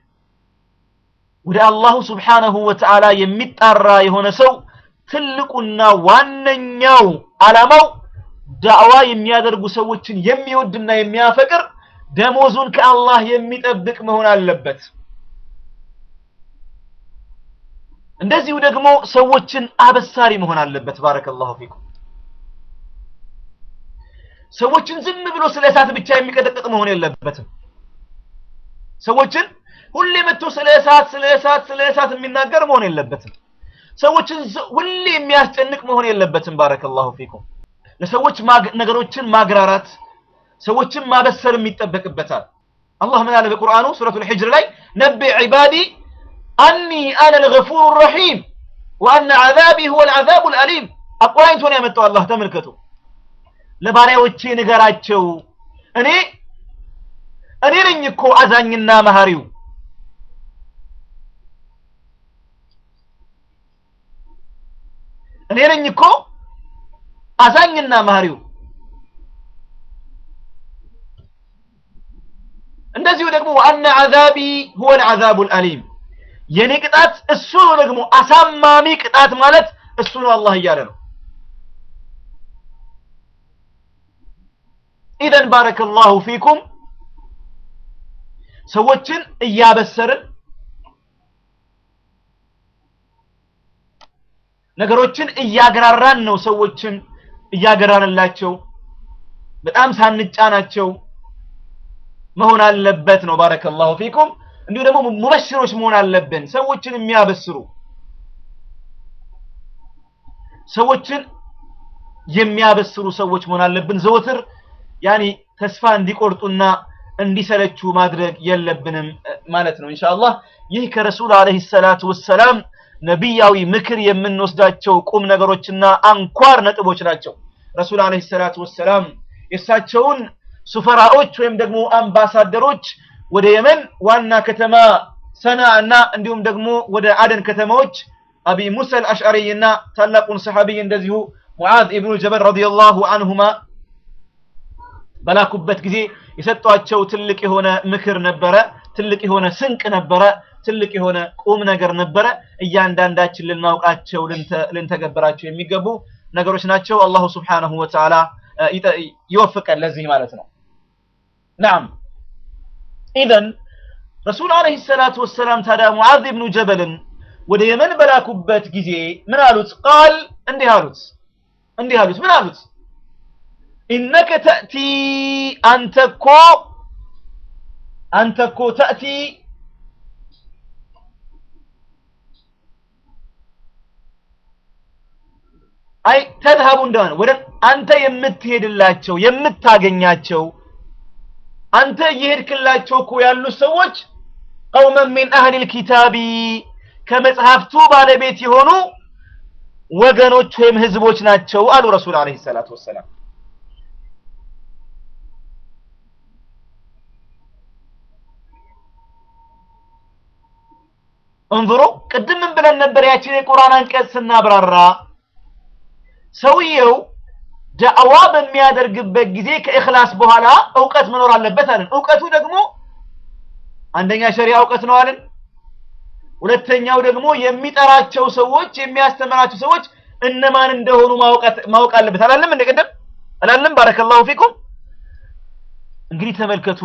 ወደ አላሁ ስብሓነሁ ወተዓላ የሚጣራ የሆነ ሰው ትልቁና ዋነኛው ዓላማው ዳዕዋ የሚያደርጉ ሰዎችን የሚወድና የሚያፈቅር ደሞዙን ከአላህ የሚጠብቅ መሆን አለበት። እንደዚሁ ደግሞ ሰዎችን አበሳሪ መሆን አለበት። ባረከላሁ ፊኩም። ሰዎችን ዝም ብሎ ስለ እሳት ብቻ የሚቀጠቅጥ መሆን የለበትም። ሰዎችን ሁሌ መጥቶ ስለ እሳት ስለ እሳት ስለ እሳት የሚናገር መሆን የለበትም። ሰዎችን ሁሌ የሚያስጨንቅ መሆን የለበትም። ባረከላሁ ፊኩም። ለሰዎች ነገሮችን ማግራራት፣ ሰዎችን ማበሰርም ይጠበቅበታል። አላህ ምን አለ በቁርአኑ ሱረቱል ሂጅር ላይ ነቢዕ ዒባዲ አኒ አነ ልገፉሩ ረሒም ወአነ ዐዛቢ ሁወ ልዐዛቡ ልአሊም። አቆራኝቶ ነው ያመጣው አላህ ተመልከቱ። ለባሪያዎቼ ንገራቸው እኔ እኔ ነኝ እኮ አዛኝና መሐሪው እኔ ነኝ እኮ አዛኝና መሐሪው። እንደዚሁ ደግሞ ወአነ ዐዛቢ ሁወ ልዐዛቡ ልአሊም የኔ ቅጣት እሱ ነው። ደግሞ አሳማሚ ቅጣት ማለት እሱ ነው አላህ እያለ ነው። ኢዘን ባረከላሁ ፊኩም ሰዎችን እያበሰርን ነገሮችን እያግራራን ነው። ሰዎችን እያገራንላቸው በጣም ሳንጫናቸው መሆን አለበት ነው። ባረከላሁ ፊኩም። እንዲሁ ደግሞ ሙበሽሮች መሆን አለብን፣ ሰዎችን የሚያበስሩ ሰዎችን የሚያበስሩ ሰዎች መሆን አለብን። ዘወትር ያኒ ተስፋ እንዲቆርጡና እንዲሰለቹ ማድረግ የለብንም ማለት ነው። ኢንሻአላህ ይህ ከረሱል አለይሂ ሰላቱ ወሰላም ነቢያዊ ምክር የምንወስዳቸው ቁም ነገሮችና አንኳር ነጥቦች ናቸው። ረሱል አለይሂ ሰላቱ ወሰላም የእሳቸውን ሱፈራዎች ወይም ደግሞ አምባሳደሮች ወደ የመን ዋና ከተማ ሰና እና እንዲሁም ደግሞ ወደ አደን ከተማዎች አቢ ሙሳ አልአሽዓሪ እና ታላቁን ሰሐቢይ እንደዚሁ ሙዓዝ ኢብኑ ጀበል ረዲየላሁ አንሁማ በላኩበት ጊዜ የሰጧቸው ትልቅ የሆነ ምክር ነበረ። ትልቅ የሆነ ስንቅ ነበረ። ትልቅ የሆነ ቁም ነገር ነበረ። እያንዳንዳችን ልናውቃቸው ልንተገብራቸው የሚገቡ ነገሮች ናቸው። አላሁ ስብሓነሁ ወተዓላ ይወፍቀን ለዚህ ማለት ነው። ናም ኢዘን ረሱል አለይሂ ሰላቱ ወሰላም ታዲያ ሙዓዝ ብኑ ጀበልን ወደ የመን በላኩበት ጊዜ ምን አሉት? ቃል እንዲህ አሉት እንዲህ አሉት ምን አሉት? ኢነከ ተእቲ አንተ እኮ አንተ እኮ ተእቲ አይ ተዝሀቡ እንደሆነ ወደ አንተ የምትሄድላቸው የምታገኛቸው አንተ እየሄድክላቸው እኮ ያሉ ሰዎች ቀውመን ሚን አህሊል ኪታቢ ከመጽሐፍቱ ባለቤት የሆኑ ወገኖች ወይም ህዝቦች ናቸው አሉ ረሱል አለይሂ ሰላቱ ወሰላም። እንظሩ ቅድም ምን ብለን ነበር? ያችን የቁርአን አንቀጽ ስናብራራ ሰውየው ዳዕዋ በሚያደርግበት ጊዜ ከእኽላስ በኋላ እውቀት መኖር አለበት አለን። እውቀቱ ደግሞ አንደኛ ሸሪዓ እውቀት ነው አለን። ሁለተኛው ደግሞ የሚጠራቸው ሰዎች የሚያስተምራቸው ሰዎች እነማን እንደሆኑ ማወቅ አለበት አላለም? እንደ ቅድም አላለም? ባረከላሁ ፊኩም። እንግዲህ ተመልከቱ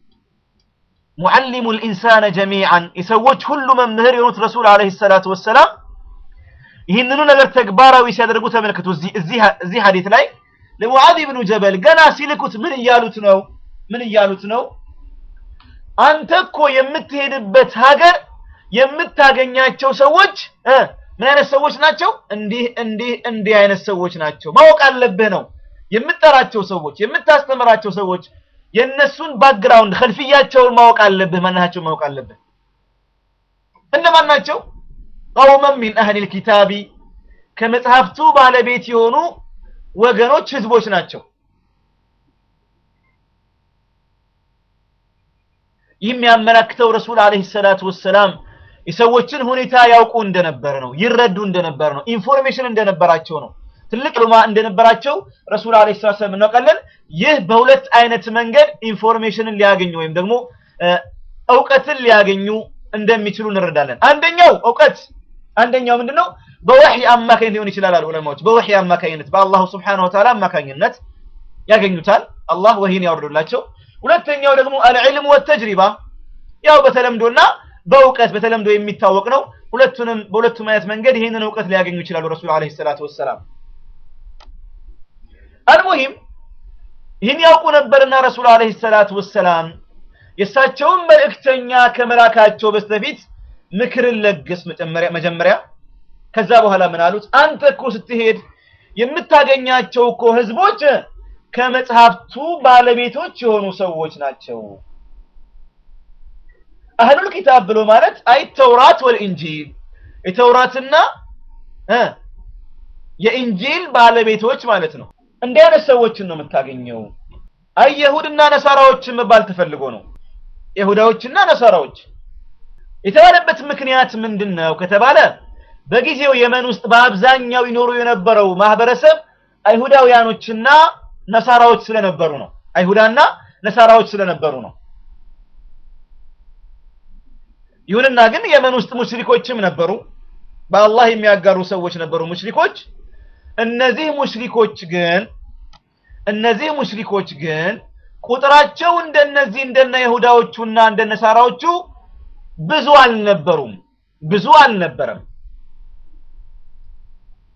ሙዓሊሙ ልኢንሳነ ጀሚዓን የሰዎች ሁሉ መምህር የሆኑት ረሱል አለይሂ ሰላቱ ወሰላም ይህንኑ ነገር ተግባራዊ ሲያደርጉ ተመልከቱ። እዚህ ሀዲት ላይ ለሙዓዝ ብኑ ጀበል ገና ሲልኩት ምን እያሉት ነው? ምን እያሉት ነው? አንተ እኮ የምትሄድበት ሀገር የምታገኛቸው ሰዎች ምን አይነት ሰዎች ናቸው? እንዲህ እንዲህ እንዲህ አይነት ሰዎች ናቸው። ማወቅ አለብህ ነው የምትጠራቸው ሰዎች የምታስተምራቸው ሰዎች የእነሱን ባክግራውንድ ከልፍያቸውን ማወቅ አለብህ። ማናቸውን ማወቅ አለብህ። እነማን ናቸው? ቀውመን ሚን አህሊል ኪታቢ ከመጽሐፍቱ ባለቤት የሆኑ ወገኖች ህዝቦች ናቸው። ይህ የሚያመላክተው ረሱል አለይሂ ሰላቱ ወሰላም የሰዎችን ሁኔታ ያውቁ እንደነበረ ነው፣ ይረዱ እንደነበረ ነው፣ ኢንፎርሜሽን እንደነበራቸው ነው፣ ትልቅ ሉማ እንደነበራቸው ረሱል አለይሂ ሰላቱ ወሰላም እናውቃለን። ይህ በሁለት አይነት መንገድ ኢንፎርሜሽንን ሊያገኙ ወይም ደግሞ እውቀትን ሊያገኙ እንደሚችሉ እንረዳለን። አንደኛው እውቀት አንደኛው ምንድነው? በወህይ አማካኝነት ሊሆን ይችላል አሉ ዑለማዎች። በወህይ አማካኝነት በአላሁ ስብሓነሁ ወተዓላ አማካኝነት ያገኙታል። አላህ ወህይን ያወርዱላቸው። ሁለተኛው ደግሞ አልዕልም ወተጅሪባ ያው በተለምዶና በእውቀት በተለምዶ የሚታወቅ ነው። ሁለቱንም በሁለቱም አይነት መንገድ ይህንን እውቀት ሊያገኙ ይችላሉ ረሱል አለይሂ ሰላቱ ወሰላም። አልሙሂም ይህን ያውቁ ነበርና ረሱል አለይሂ ሰላቱ ወሰላም የእሳቸውን መልእክተኛ ከመላካቸው በስተፊት ምክርን ለግስ መጀመሪያ። ከዛ በኋላ ምን አሉት? አንተ እኮ ስትሄድ የምታገኛቸው እኮ ህዝቦች ከመጽሐፍቱ ባለቤቶች የሆኑ ሰዎች ናቸው። አህሉል ኪታብ ብሎ ማለት አይ ተውራት ወልኢንጂል የተውራትና የኢንጂል ባለቤቶች ማለት ነው። እንዲህ አይነት ሰዎችን ነው የምታገኘው። አይ የሁድና ነሳራዎችን መባል ተፈልጎ ነው። ይሁዳዎችና ነሳራዎች የተባለበት ምክንያት ምንድን ነው ከተባለ በጊዜው የመን ውስጥ በአብዛኛው ይኖሩ የነበረው ማህበረሰብ አይሁዳውያኖችና ነሳራዎች ስለነበሩ ነው። አይሁዳና ነሳራዎች ስለነበሩ ነው። ይሁንና ግን የመን ውስጥ ሙሽሪኮችም ነበሩ። በአላህ የሚያጋሩ ሰዎች ነበሩ ሙሽሪኮች። እነዚህ ሙሽሪኮች ግን እነዚህ ሙሽሪኮች ግን ቁጥራቸው እንደነዚህ እንደነ ይሁዳዎቹና እንደነ ሳራዎቹ ብዙ አልነበሩም። ብዙ አልነበረም።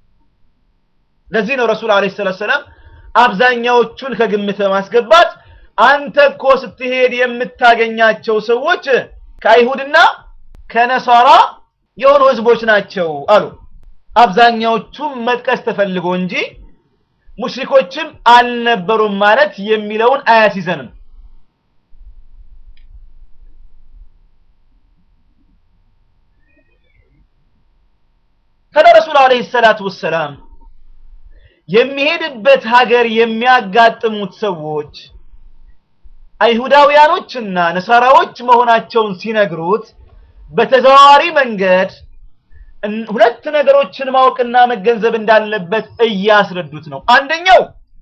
ለዚህ ነው ረሱል አለይሂ ሰላቱ ሰላም አብዛኛዎቹን ከግምት በማስገባት አንተ እኮ ስትሄድ የምታገኛቸው ሰዎች ከአይሁድና ከነሳራ የሆኑ ህዝቦች ናቸው አሉ። አብዛኛዎቹም መጥቀስ ተፈልጎ እንጂ ሙሽሪኮችም አልነበሩም ማለት የሚለውን አያስይዘንም። ታዲያ ረሱል ዓለይሂ ሰላቱ ወሰላም የሚሄድበት ሀገር የሚያጋጥሙት ሰዎች አይሁዳውያኖችና ነሳራዎች መሆናቸውን ሲነግሩት በተዘዋዋሪ መንገድ ሁለት ነገሮችን ማወቅና መገንዘብ እንዳለበት እያስረዱት ነው። አንደኛው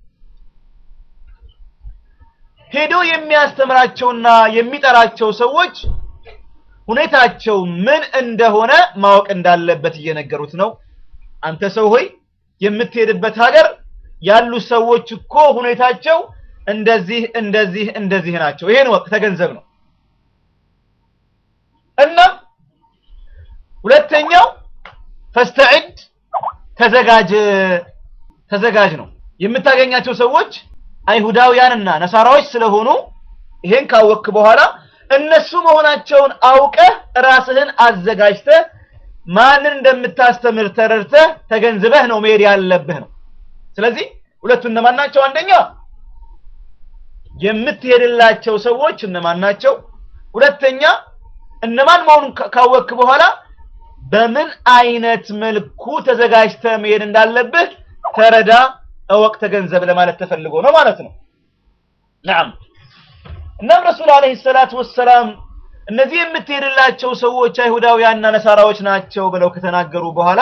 ሄዶ የሚያስተምራቸውና የሚጠራቸው ሰዎች ሁኔታቸው ምን እንደሆነ ማወቅ እንዳለበት እየነገሩት ነው። አንተ ሰው ሆይ የምትሄድበት ሀገር ያሉ ሰዎች እኮ ሁኔታቸው እንደዚህ እንደዚህ እንደዚህ ናቸው። ይሄን ወቅ ተገንዘብ ነው እና ሁለተኛው ፈስተዒድ ተዘጋጅ ተዘጋጅ ነው። የምታገኛቸው ሰዎች አይሁዳውያንና ነሳራዎች ስለሆኑ ይሄን ካወቅክ በኋላ እነሱ መሆናቸውን አውቀህ ራስህን አዘጋጅተህ ማንን እንደምታስተምር ተረድተህ ተገንዝበህ ነው መሄድ ያለብህ ነው። ስለዚህ ሁለቱ እነማን ናቸው? አንደኛ የምትሄድላቸው ሰዎች እነማን ናቸው? ሁለተኛ እነማን መሆኑን ካወቅክ በኋላ በምን አይነት መልኩ ተዘጋጅተህ መሄድ እንዳለብህ ተረዳ፣ እወቅ፣ ተገንዘብ ለማለት ተፈልጎ ነው ማለት ነው። ነዓም እናም ረሱል ዓለይሂ ሰላቱ ወሰላም እነዚህ የምትሄድላቸው ሰዎች አይሁዳውያንና ነሳራዎች ናቸው ብለው ከተናገሩ በኋላ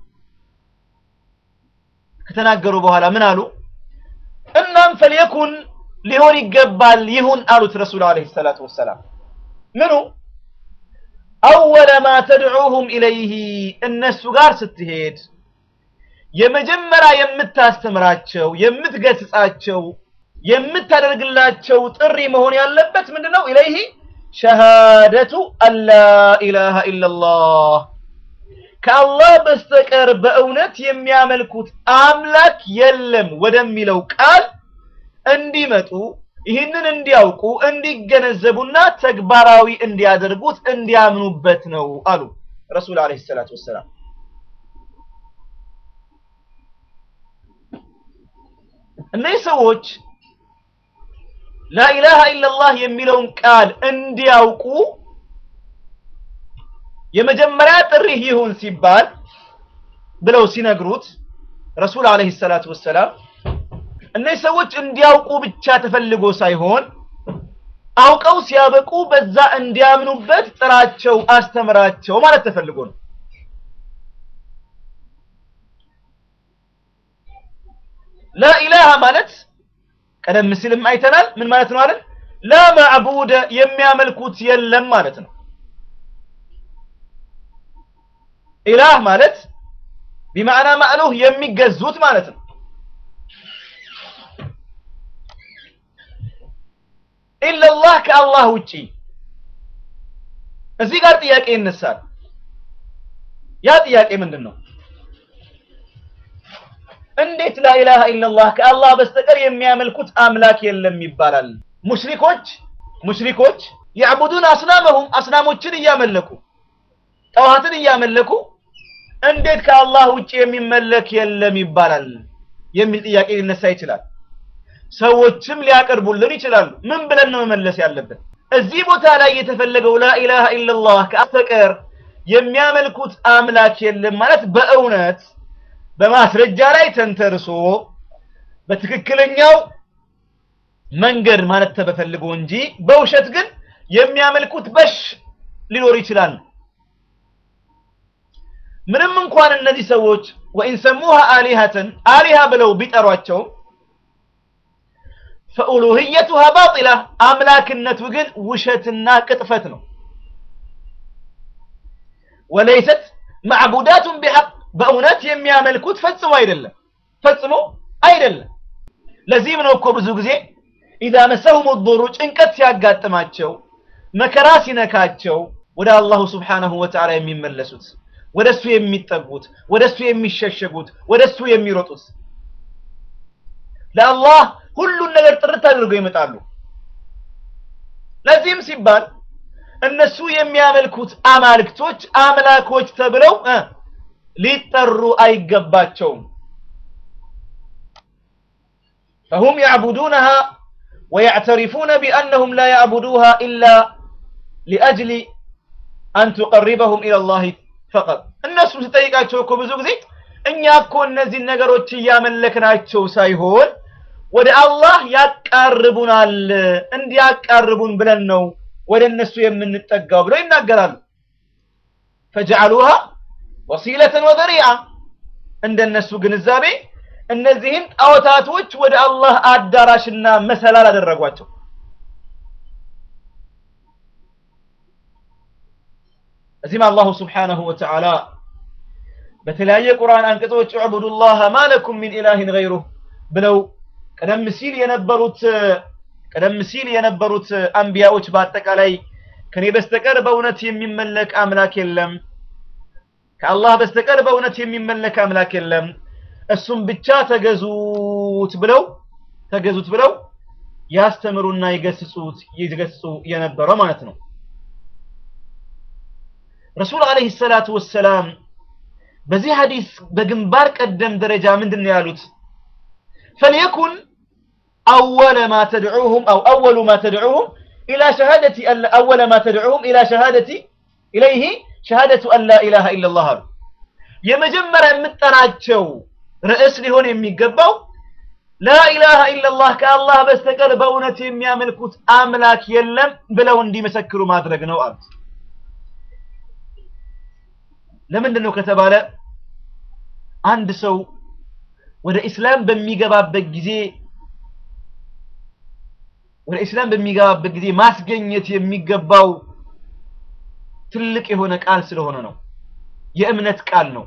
ከተናገሩ በኋላ ምን አሉ? እናም ፈልየኩን ሊሆን ይገባል ይሁን አሉት ረሱል ዓለይሂ ሰላቱ ወሰላም ምኑ አወለ ማ ተድዑሁም ኢለይህ እነሱ ጋር ስትሄድ የመጀመሪያ የምታስተምራቸው የምትገስጻቸው የምታደርግላቸው ጥሪ መሆን ያለበት ምንድነው? ኢለይህ ሸሃደቱ አላ ኢላሃ ኢላላህ ከአላህ በስተቀር በእውነት የሚያመልኩት አምላክ የለም ወደሚለው ቃል እንዲመጡ ይህንን እንዲያውቁ እንዲገነዘቡና ተግባራዊ እንዲያደርጉት እንዲያምኑበት ነው አሉ ረሱል ዓለይሂ ሰላቱ ወሰላም። እነዚህ ሰዎች ላኢላሃ ኢለላህ የሚለውን ቃል እንዲያውቁ የመጀመሪያ ጥሪህ ይሁን ሲባል ብለው ሲነግሩት ረሱል ዓለይሂ ሰላቱ ወሰላም እነዚህ ሰዎች እንዲያውቁ ብቻ ተፈልጎ ሳይሆን አውቀው ሲያበቁ በዛ እንዲያምኑበት ጥራቸው፣ አስተምራቸው ማለት ተፈልጎ ነው። ላኢላሃ ማለት ቀደም ሲልም አይተናል። ምን ማለት ነው አለን? ላ ማዕቡደ የሚያመልኩት የለም ማለት ነው። ኢላህ ማለት ቢማዕና ማዕሉህ የሚገዙት ማለት ነው። ኢለላህ ከአላህ ውጪ እዚህ ጋር ጥያቄ ይነሳል። ያ ጥያቄ ምንድን ነው? እንዴት ላኢላሃ ኢለላህ ከአላህ በስተቀር የሚያመልኩት አምላክ የለም ይባላል? ሙሽሪኮች ሙሽሪኮች ያዕቡዱን አስናመሁም አስናሞችን እያመለኩ ጠዋትን እያመለኩ እንዴት ከአላህ ውጭ የሚመለክ የለም ይባላል የሚል ጥያቄ ሊነሳ ይችላል። ሰዎችም ሊያቀርቡልን ይችላሉ። ምን ብለን ነው መመለስ ያለብን? እዚህ ቦታ ላይ የተፈለገው ላኢላሃ ኢለላህ ከበስተቀር የሚያመልኩት አምላክ የለም ማለት በእውነት በማስረጃ ላይ ተንተርሶ በትክክለኛው መንገድ ማለት ተበፈልጎ እንጂ በውሸት ግን የሚያመልኩት በሽ ሊኖር ይችላል። ምንም እንኳን እነዚህ ሰዎች ወኢን ሰሙሃ አሊሃተን አሊሃ ብለው ቢጠሯቸው ፈኡሉህየቱሃ ባጢላ አምላክነቱ ግን ውሸትና ቅጥፈት ነው። ወለይሰት ማዕቡዳቱን ቢሐቅ በእውነት የሚያመልኩት ፈጽሞ አይደለም፣ ፈጽሞ አይደለም። ለዚህም ነው እኮ ብዙ ጊዜ ኢዛ መሰሁም ዱሩ ጭንቀት ሲያጋጥማቸው መከራ ሲነካቸው ወደ አላሁ ስብሓነሁ ወተዓላ የሚመለሱት ወደሱ የሚጠጉት ወደሱ የሚሸሸጉት ወደሱ የሚሮጡት ለአላህ ሁሉን ነገር ጥርት አድርገው ይመጣሉ። ለዚህም ሲባል እነሱ የሚያመልኩት አማልክቶች አምላኮች ተብለው እ ሊጠሩ አይገባቸውም። فهم يعبدونها ويعترفون بأنهم لا يعبدوها إلا لأجل أن تقربهم إلى الله فقط الناس ستጠይቃቸው እኮ ብዙ ጊዜ እኛ እኮ እነዚህ ነገሮች እያመለክናቸው ሳይሆን ወደ አላህ ያቃርቡናል እንዲያቃርቡን ብለን ነው ወደ እነሱ የምንጠጋው ብለው ይናገራሉ። ፈጀዐሉሃ ወሲለተን ወዘሪዓ እንደነሱ ግንዛቤ እነዚህን ጣዖታቶች ወደ አላህ አዳራሽና መሰላል አደረጓቸው። እዚህም አላሁ ስብሓነሁ ወተዓላ በተለያየ ቁርአን አንቀጾች ዕቡዱላህ ማለኩም ሚን ኢላሂን ገይሩህ ብለው ቀደም ሲል የነበሩት ቀደም ሲል የነበሩት አንቢያዎች በአጠቃላይ ከኔ በስተቀር በእውነት የሚመለክ አምላክ የለም፣ ከአላህ በስተቀር በእውነት የሚመለክ አምላክ የለም፣ እሱም ብቻ ተገዙት ብለው ተገዙት ብለው ያስተምሩና ይገስጹት ይገስጹ የነበረው ማለት ነው። ረሱል አለይሂ ሰላቱ ወሰላም በዚህ ሐዲስ በግንባር ቀደም ደረጃ ምንድን ነው ያሉት? ፈልየኩን أول ما تدعوهم أو أول ما تدعوهم إلى شهادة أن أول ما تدعوهم إلى شهادة إليه شهادة أن لا إله إلا الله يمجمر متناቸው ርዕስ ሊሆን የሚገባው لا إله إلا الله ከአላህ በስተቀር በእውነት የሚያመልኩት አምላክ የለም ብለው እንዲመሰክሩ ማድረግ ነው አሉት። ለምንድን ነው ከተባለ አንድ ሰው ወደ ኢስላም በሚገባበት ጊዜ ወደ ኢስላም በሚገባበት ጊዜ ማስገኘት የሚገባው ትልቅ የሆነ ቃል ስለሆነ ነው። የእምነት ቃል ነው።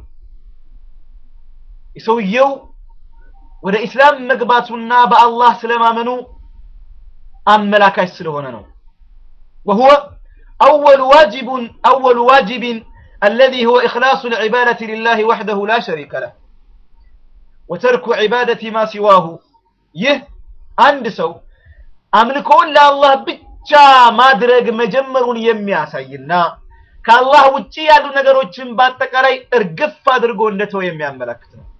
ሰውየው ወደ ኢስላም መግባቱና በአላህ ስለማመኑ አመላካች ስለሆነ ነው። وهو أول واجب أول واجب الذي هو إخلاص العبادة لله وحده لا شريك له وترك عبادة ما سواه يه عند سو አምልኮውን ለአላህ ብቻ ማድረግ መጀመሩን የሚያሳይና ከአላህ ውጪ ያሉ ነገሮችን በአጠቃላይ እርግፍ አድርጎ እንደተው የሚያመለክት ነው።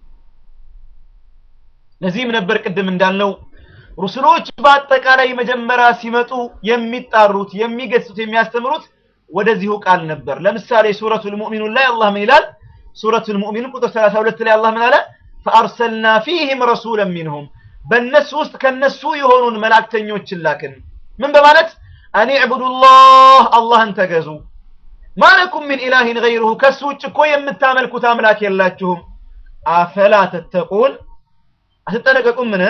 ለዚህም ነበር ቅድም እንዳልነው ሩስሎች በአጠቃላይ መጀመሪያ ሲመጡ የሚጣሩት፣ የሚገስጹት፣ የሚያስተምሩት ወደዚሁ ቃል ነበር። ለምሳሌ ሱረቱል ሙእሚኑን ላይ አላህ ምን ይላል? ሱረቱል ሙእሚኑን ቁጥር 32 ላይ አላህ ምን አለ? ፈአርሰልና ፊህም ረሱለን ሚንሁም በእነሱ ውስጥ ከነሱ የሆኑን መላእክተኞችን ላክን። ምን በማለት አን ዕቡዱላህ አላህን ተገዙ፣ ማለኩም ሚን ኢላሂን ገይሩሁ ከሱ ውጭ እኮ የምታመልኩት አምላክ የላችሁም። አፈላ ተተቁን አትጠነቀቁም? ምን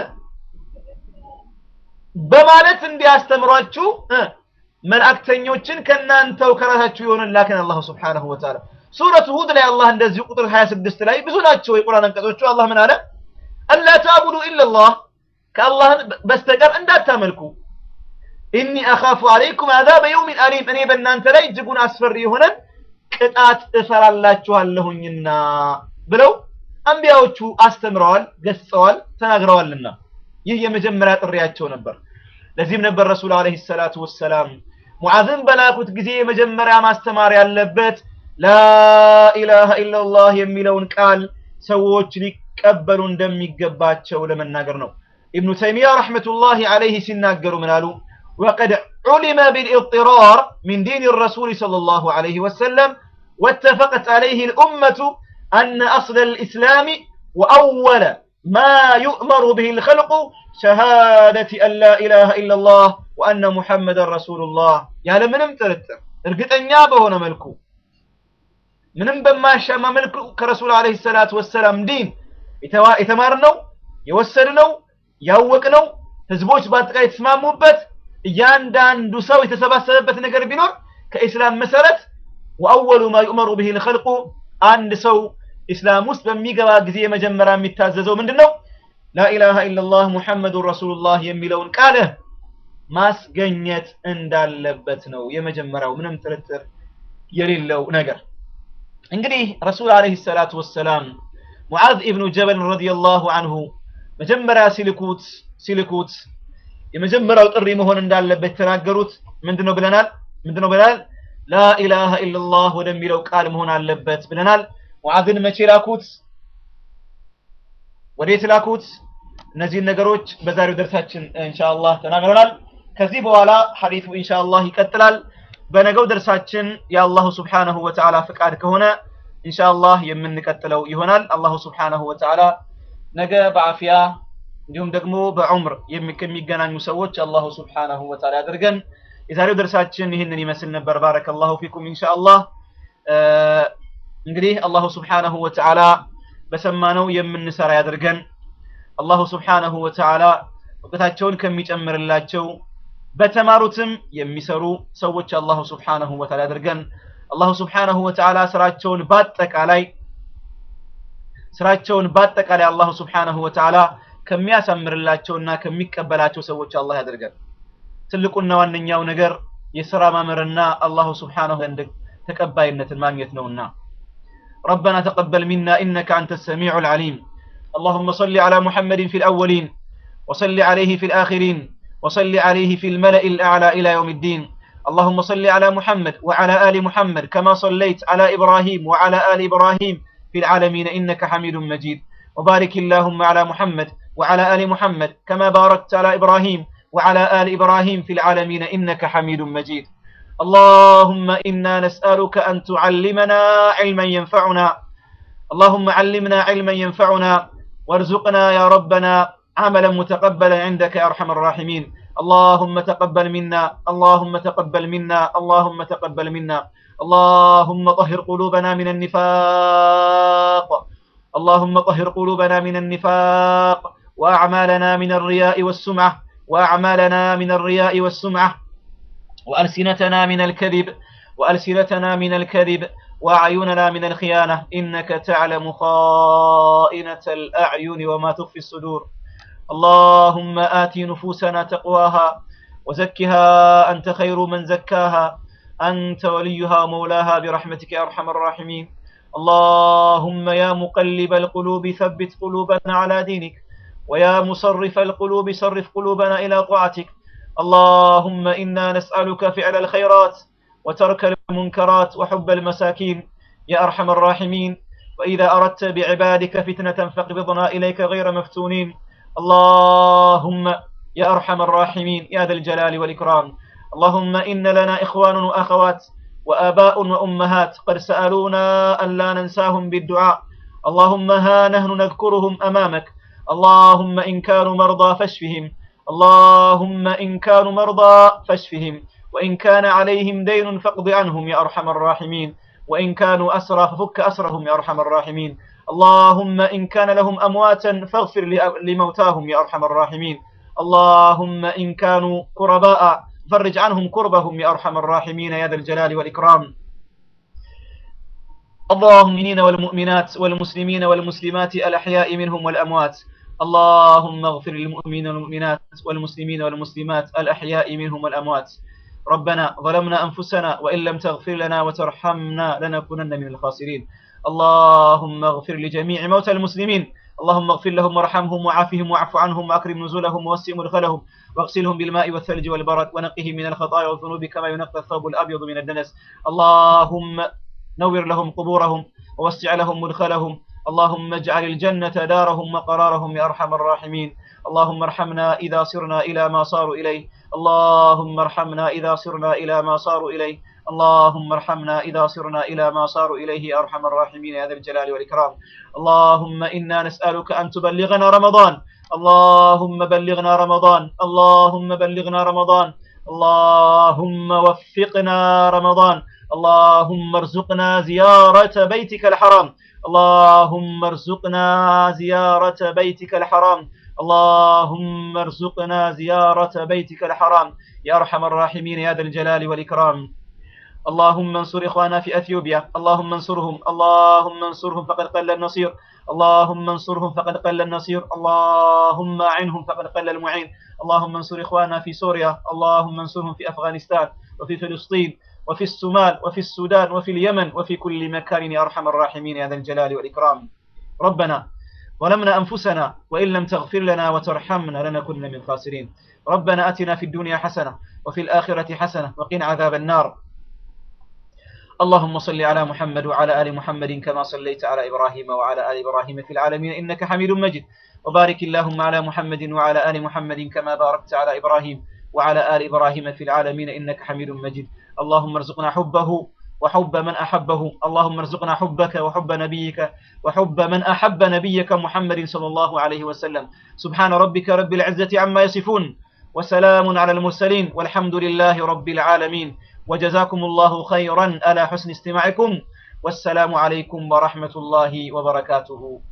በማለት እንዲያስተምሯችሁ መላእክተኞችን ከእናንተው ከራሳችሁ የሆነ ላክን አላሁ ስብሓነሁ ወተዓላ። ሱረቱ ሁድ ላይ አላህ እንደዚሁ ቁጥር 26 ላይ ብዙ ናቸው የቁርአን አንቀጾቹ። አላህ ምን አለ? አላ ተዕቡዱ ኢለላህ ከአላህ በስተቀር እንዳታመልኩ። ኢኒ አኻፉ አለይኩም አዛበ የውሚን አሊም እኔ በእናንተ ላይ እጅጉን አስፈሪ የሆነን ቅጣት እፈራላችኋለሁኝና ብለው አንቢያዎቹ አስተምረዋል፣ ገስጸዋል፣ ተናግረዋልና ይህ የመጀመሪያ ጥሪያቸው ነበር። ለዚህም ነበር ረሱል አለይሂ ሰላቱ ወሰላም ሙዓዝን በላኩት ጊዜ የመጀመሪያ ማስተማር ያለበት ላኢላሃ ኢለላህ የሚለውን ቃል ሰዎች ሊቀበሉ እንደሚገባቸው ለመናገር ነው። ኢብኑ ተይሚያ ረሕመቱላሂ ዐለይሂ ሲናገሩ ምን አሉ? ወቀድ ዑሊመ ቢልኢጥራር ሚን ዲን ረሱል ሰለላሁ ዐለይሂ ወሰለም ወተፈቀት ዐለይሂ ልኡመቱ አነ አስለ ልእስላም ወአወለ ማ ዩእመሩ ብህ ልኸልቁ ሸሃደቲ አን ላ ኢላሃ ኢለላህ ወአነ ሙሐመደን ረሱሉላህ ያለ ምንም ጥርጥር እርግጠኛ በሆነ መልኩ ምንም በማያሻማ መልኩ ከረሱል ዐለይሂ ሰላቱ ወሰላም ዲን የተማርነው የወሰድነው ያወቅነው ህዝቦች በአጠቃላይ የተስማሙበት እያንዳንዱ ሰው የተሰባሰበበት ነገር ቢኖር ከኢስላም መሰረት ወአወሉ ማ ዩእመሩ ብህ ልኸልቁ አንድ ሰው ኢስላም ውስጥ በሚገባ ጊዜ የመጀመሪያ የሚታዘዘው ምንድን ነው? ላኢላሃ ኢለላህ ሙሐመዱን ረሱሉላህ የሚለውን ቃል ማስገኘት እንዳለበት ነው የመጀመሪያው ምንም ጥርጥር የሌለው ነገር። እንግዲህ ረሱል ዓለይሂ ሰላቱ ወሰላም ሙዓዝ ኢብኑ ጀበል ረዲየላሁ አንሁ መጀመሪያ ሲልኩት ሲልኩት የመጀመሪያው ጥሪ መሆን እንዳለበት የተናገሩት ምንድነው ብለናል? ምንድነው ብለናል? ላኢላሃ ኢላላህ ወደሚለው ቃል መሆን አለበት ብለናል። ሙዓዝን መቼ ላኩት? ወዴት ላኩት? እነዚህን ነገሮች በዛሬው ደርሳችን ኢንሻአላህ ተናግረናል። ከዚህ በኋላ ሐዲሱ ኢንሻአላህ ይቀጥላል። በነገው ደርሳችን የአላሁ ስብሓነሁ ወተዓላ ፍቃድ ከሆነ ኢንሻአላህ የምንቀጥለው ይሆናል። አላሁ ስብሓነሁ ወተዓላ ነገ በአፊያ እንዲሁም ደግሞ በዑምር ከሚገናኙ ሰዎች አላሁ ስብሓነሁ ወተዓላ ያደርገን። የዛሬው ደርሳችን ይህንን ይመስል ነበር። ባረከላሁ ፊኩም ኢንሻአላህ። እንግዲህ አላሁ ስብሓነሁ ወተዓላ በሰማነው የምንሰራ ያደርገን። አላሁ ስብሓነሁ ወተዓላ እውቀታቸውን ከሚጨምርላቸው በተማሩትም የሚሰሩ ሰዎች አላሁ ስብሓነሁ ወተዓላ ያደርገን። አላሁ ስብሓነሁ ወተዓላ ስራቸውን በአጠቃላይ ስራቸውን በአጠቃላይ አላሁ ስብሓነሁ ወተዓላ ከሚያሳምርላቸውና ከሚቀበላቸው ሰዎች አላህ ያደርገን። ትልቁና ዋነኛው ነገር የስራ ማመርና አላሁ ስብሓነሁ ዘንድ ተቀባይነትን ማግኘት ነውና ربنا تقبل منا إنك أنت السميع العليم اللهم صل على محمد في الأولين وصل عليه في الآخرين وصل عليه في الملأ الأعلى إلى يوم الدين اللهم صل على محمد وعلى آل محمد كما صليت على إبراهيم وعلى آل إبراهيم في العالمين إنك حميد مجيد وبارك اللهم على محمد وعلى آل محمد كما باركت على إبراهيم وعلى آل إبراهيم في العالمين إنك حميد مجيد اللهم إنا نسألك أن تعلمنا علما ينفعنا اللهم علمنا علما ينفعنا وارزقنا يا ربنا عملا متقبلا عندك يا أرحم الراحمين اللهم تقبل منا اللهم تقبل منا اللهم تقبل منا اللهم طهر قلوبنا من النفاق اللهم طهر قلوبنا من النفاق وأعمالنا من الرياء والسمعة وأعمالنا من الرياء والسمعة وألسنتنا من الكذب وألسنتنا من الكذب وأعيننا من الخيانة إنك تعلم خائنة الأعين وما تخفي الصدور اللهم آت نفوسنا تقواها وزكها أنت خير من زكاها أنت وليها ومولاها برحمتك يا أرحم الراحمين اللهم يا مقلب القلوب ثبت قلوبنا على دينك ويا مصرف القلوب صرف قلوبنا إلى طاعتك اللهم إنا نسألك فعل الخيرات وترك المنكرات وحب المساكين يا أرحم الراحمين وإذا أردت بعبادك فتنة فاقبضنا إليك غير مفتونين اللهم يا أرحم الراحمين يا ذا الجلال والإكرام اللهم إن لنا إخوان وأخوات وآباء وأمهات قد سألونا أن لا ننساهم بالدعاء اللهم ها نحن نذكرهم أمامك اللهم إن كانوا مرضى فاشفهم اللهم إن كانوا مرضى فاشفهم وإن كان عليهم دين فاقض عنهم يا أرحم الراحمين وإن كانوا أسرى ففك أسرهم يا أرحم الراحمين اللهم إن كان لهم أمواتا فاغفر لموتاهم يا أرحم الراحمين اللهم إن كانوا كرباء فرج عنهم كربهم يا أرحم الراحمين يا ذا الجلال والإكرام اللهم والمؤمنات والمسلمين والمسلمات الأحياء منهم والأموات اللهم اغفر للمؤمنين والمؤمنات والمسلمين والمسلمات الأحياء منهم والأموات ربنا ظلمنا أنفسنا وإن لم تغفر لنا وترحمنا لنكونن من الخاسرين اللهم اغفر لجميع موتى المسلمين اللهم اغفر لهم وارحمهم وعافهم واعف عنهم واكرم نزلهم ووسع مدخلهم واغسلهم بالماء والثلج والبرد ونقهم من الخطايا والذنوب كما ينقى الثوب الابيض من الدنس اللهم نور لهم قبورهم ووسع لهم مدخلهم اللهم اجعل الجنة دارهم وقرارهم يا أرحم الراحمين اللهم ارحمنا إذا صرنا إلى ما صاروا إليه اللهم ارحمنا إذا صرنا إلى ما صاروا إليه اللهم ارحمنا إذا صرنا إلى ما صاروا إليه يا أرحم الراحمين يا ذا الجلال والإكرام اللهم إنا نسألك أن تبلغنا رمضان اللهم بلغنا رمضان اللهم بلغنا رمضان اللهم وفقنا رمضان اللهم ارزقنا زيارة بيتك الحرام اللهم ارزقنا زيارة بيتك الحرام اللهم ارزقنا زيارة بيتك الحرام يا أرحم الراحمين يا ذا الجلال والإكرام اللهم انصر إخوانا في أثيوبيا اللهم انصرهم اللهم انصرهم فقد قل النصير اللهم انصرهم فقد قل النصير اللهم أعنهم فقد قل المعين اللهم انصر إخوانا في سوريا اللهم انصرهم في أفغانستان وفي فلسطين وفي الصومال وفي السودان وفي اليمن وفي كل مكان يا أرحم الراحمين يا ذا الجلال والإكرام ربنا ظلمنا أنفسنا وإن لم تغفر لنا وترحمنا لنكن من الخاسرين ربنا أتنا في الدنيا حسنة وفي الآخرة حسنة وقنا عذاب النار اللهم صل على محمد وعلى آل محمد كما صليت على إبراهيم وعلى آل إبراهيم في العالمين إنك حميد مجيد وبارك اللهم على محمد وعلى آل محمد كما باركت على إبراهيم وعلى آل إبراهيم في العالمين إنك حميد مجيد اللهم ارزقنا حبه وحب من أحبه اللهم ارزقنا حبك وحب نبيك وحب من أحب نبيك محمد صلى الله عليه وسلم سبحان ربك رب العزة عما يصفون وسلام على المرسلين والحمد لله رب العالمين وجزاكم الله خيرا على حسن استماعكم والسلام عليكم ورحمة الله وبركاته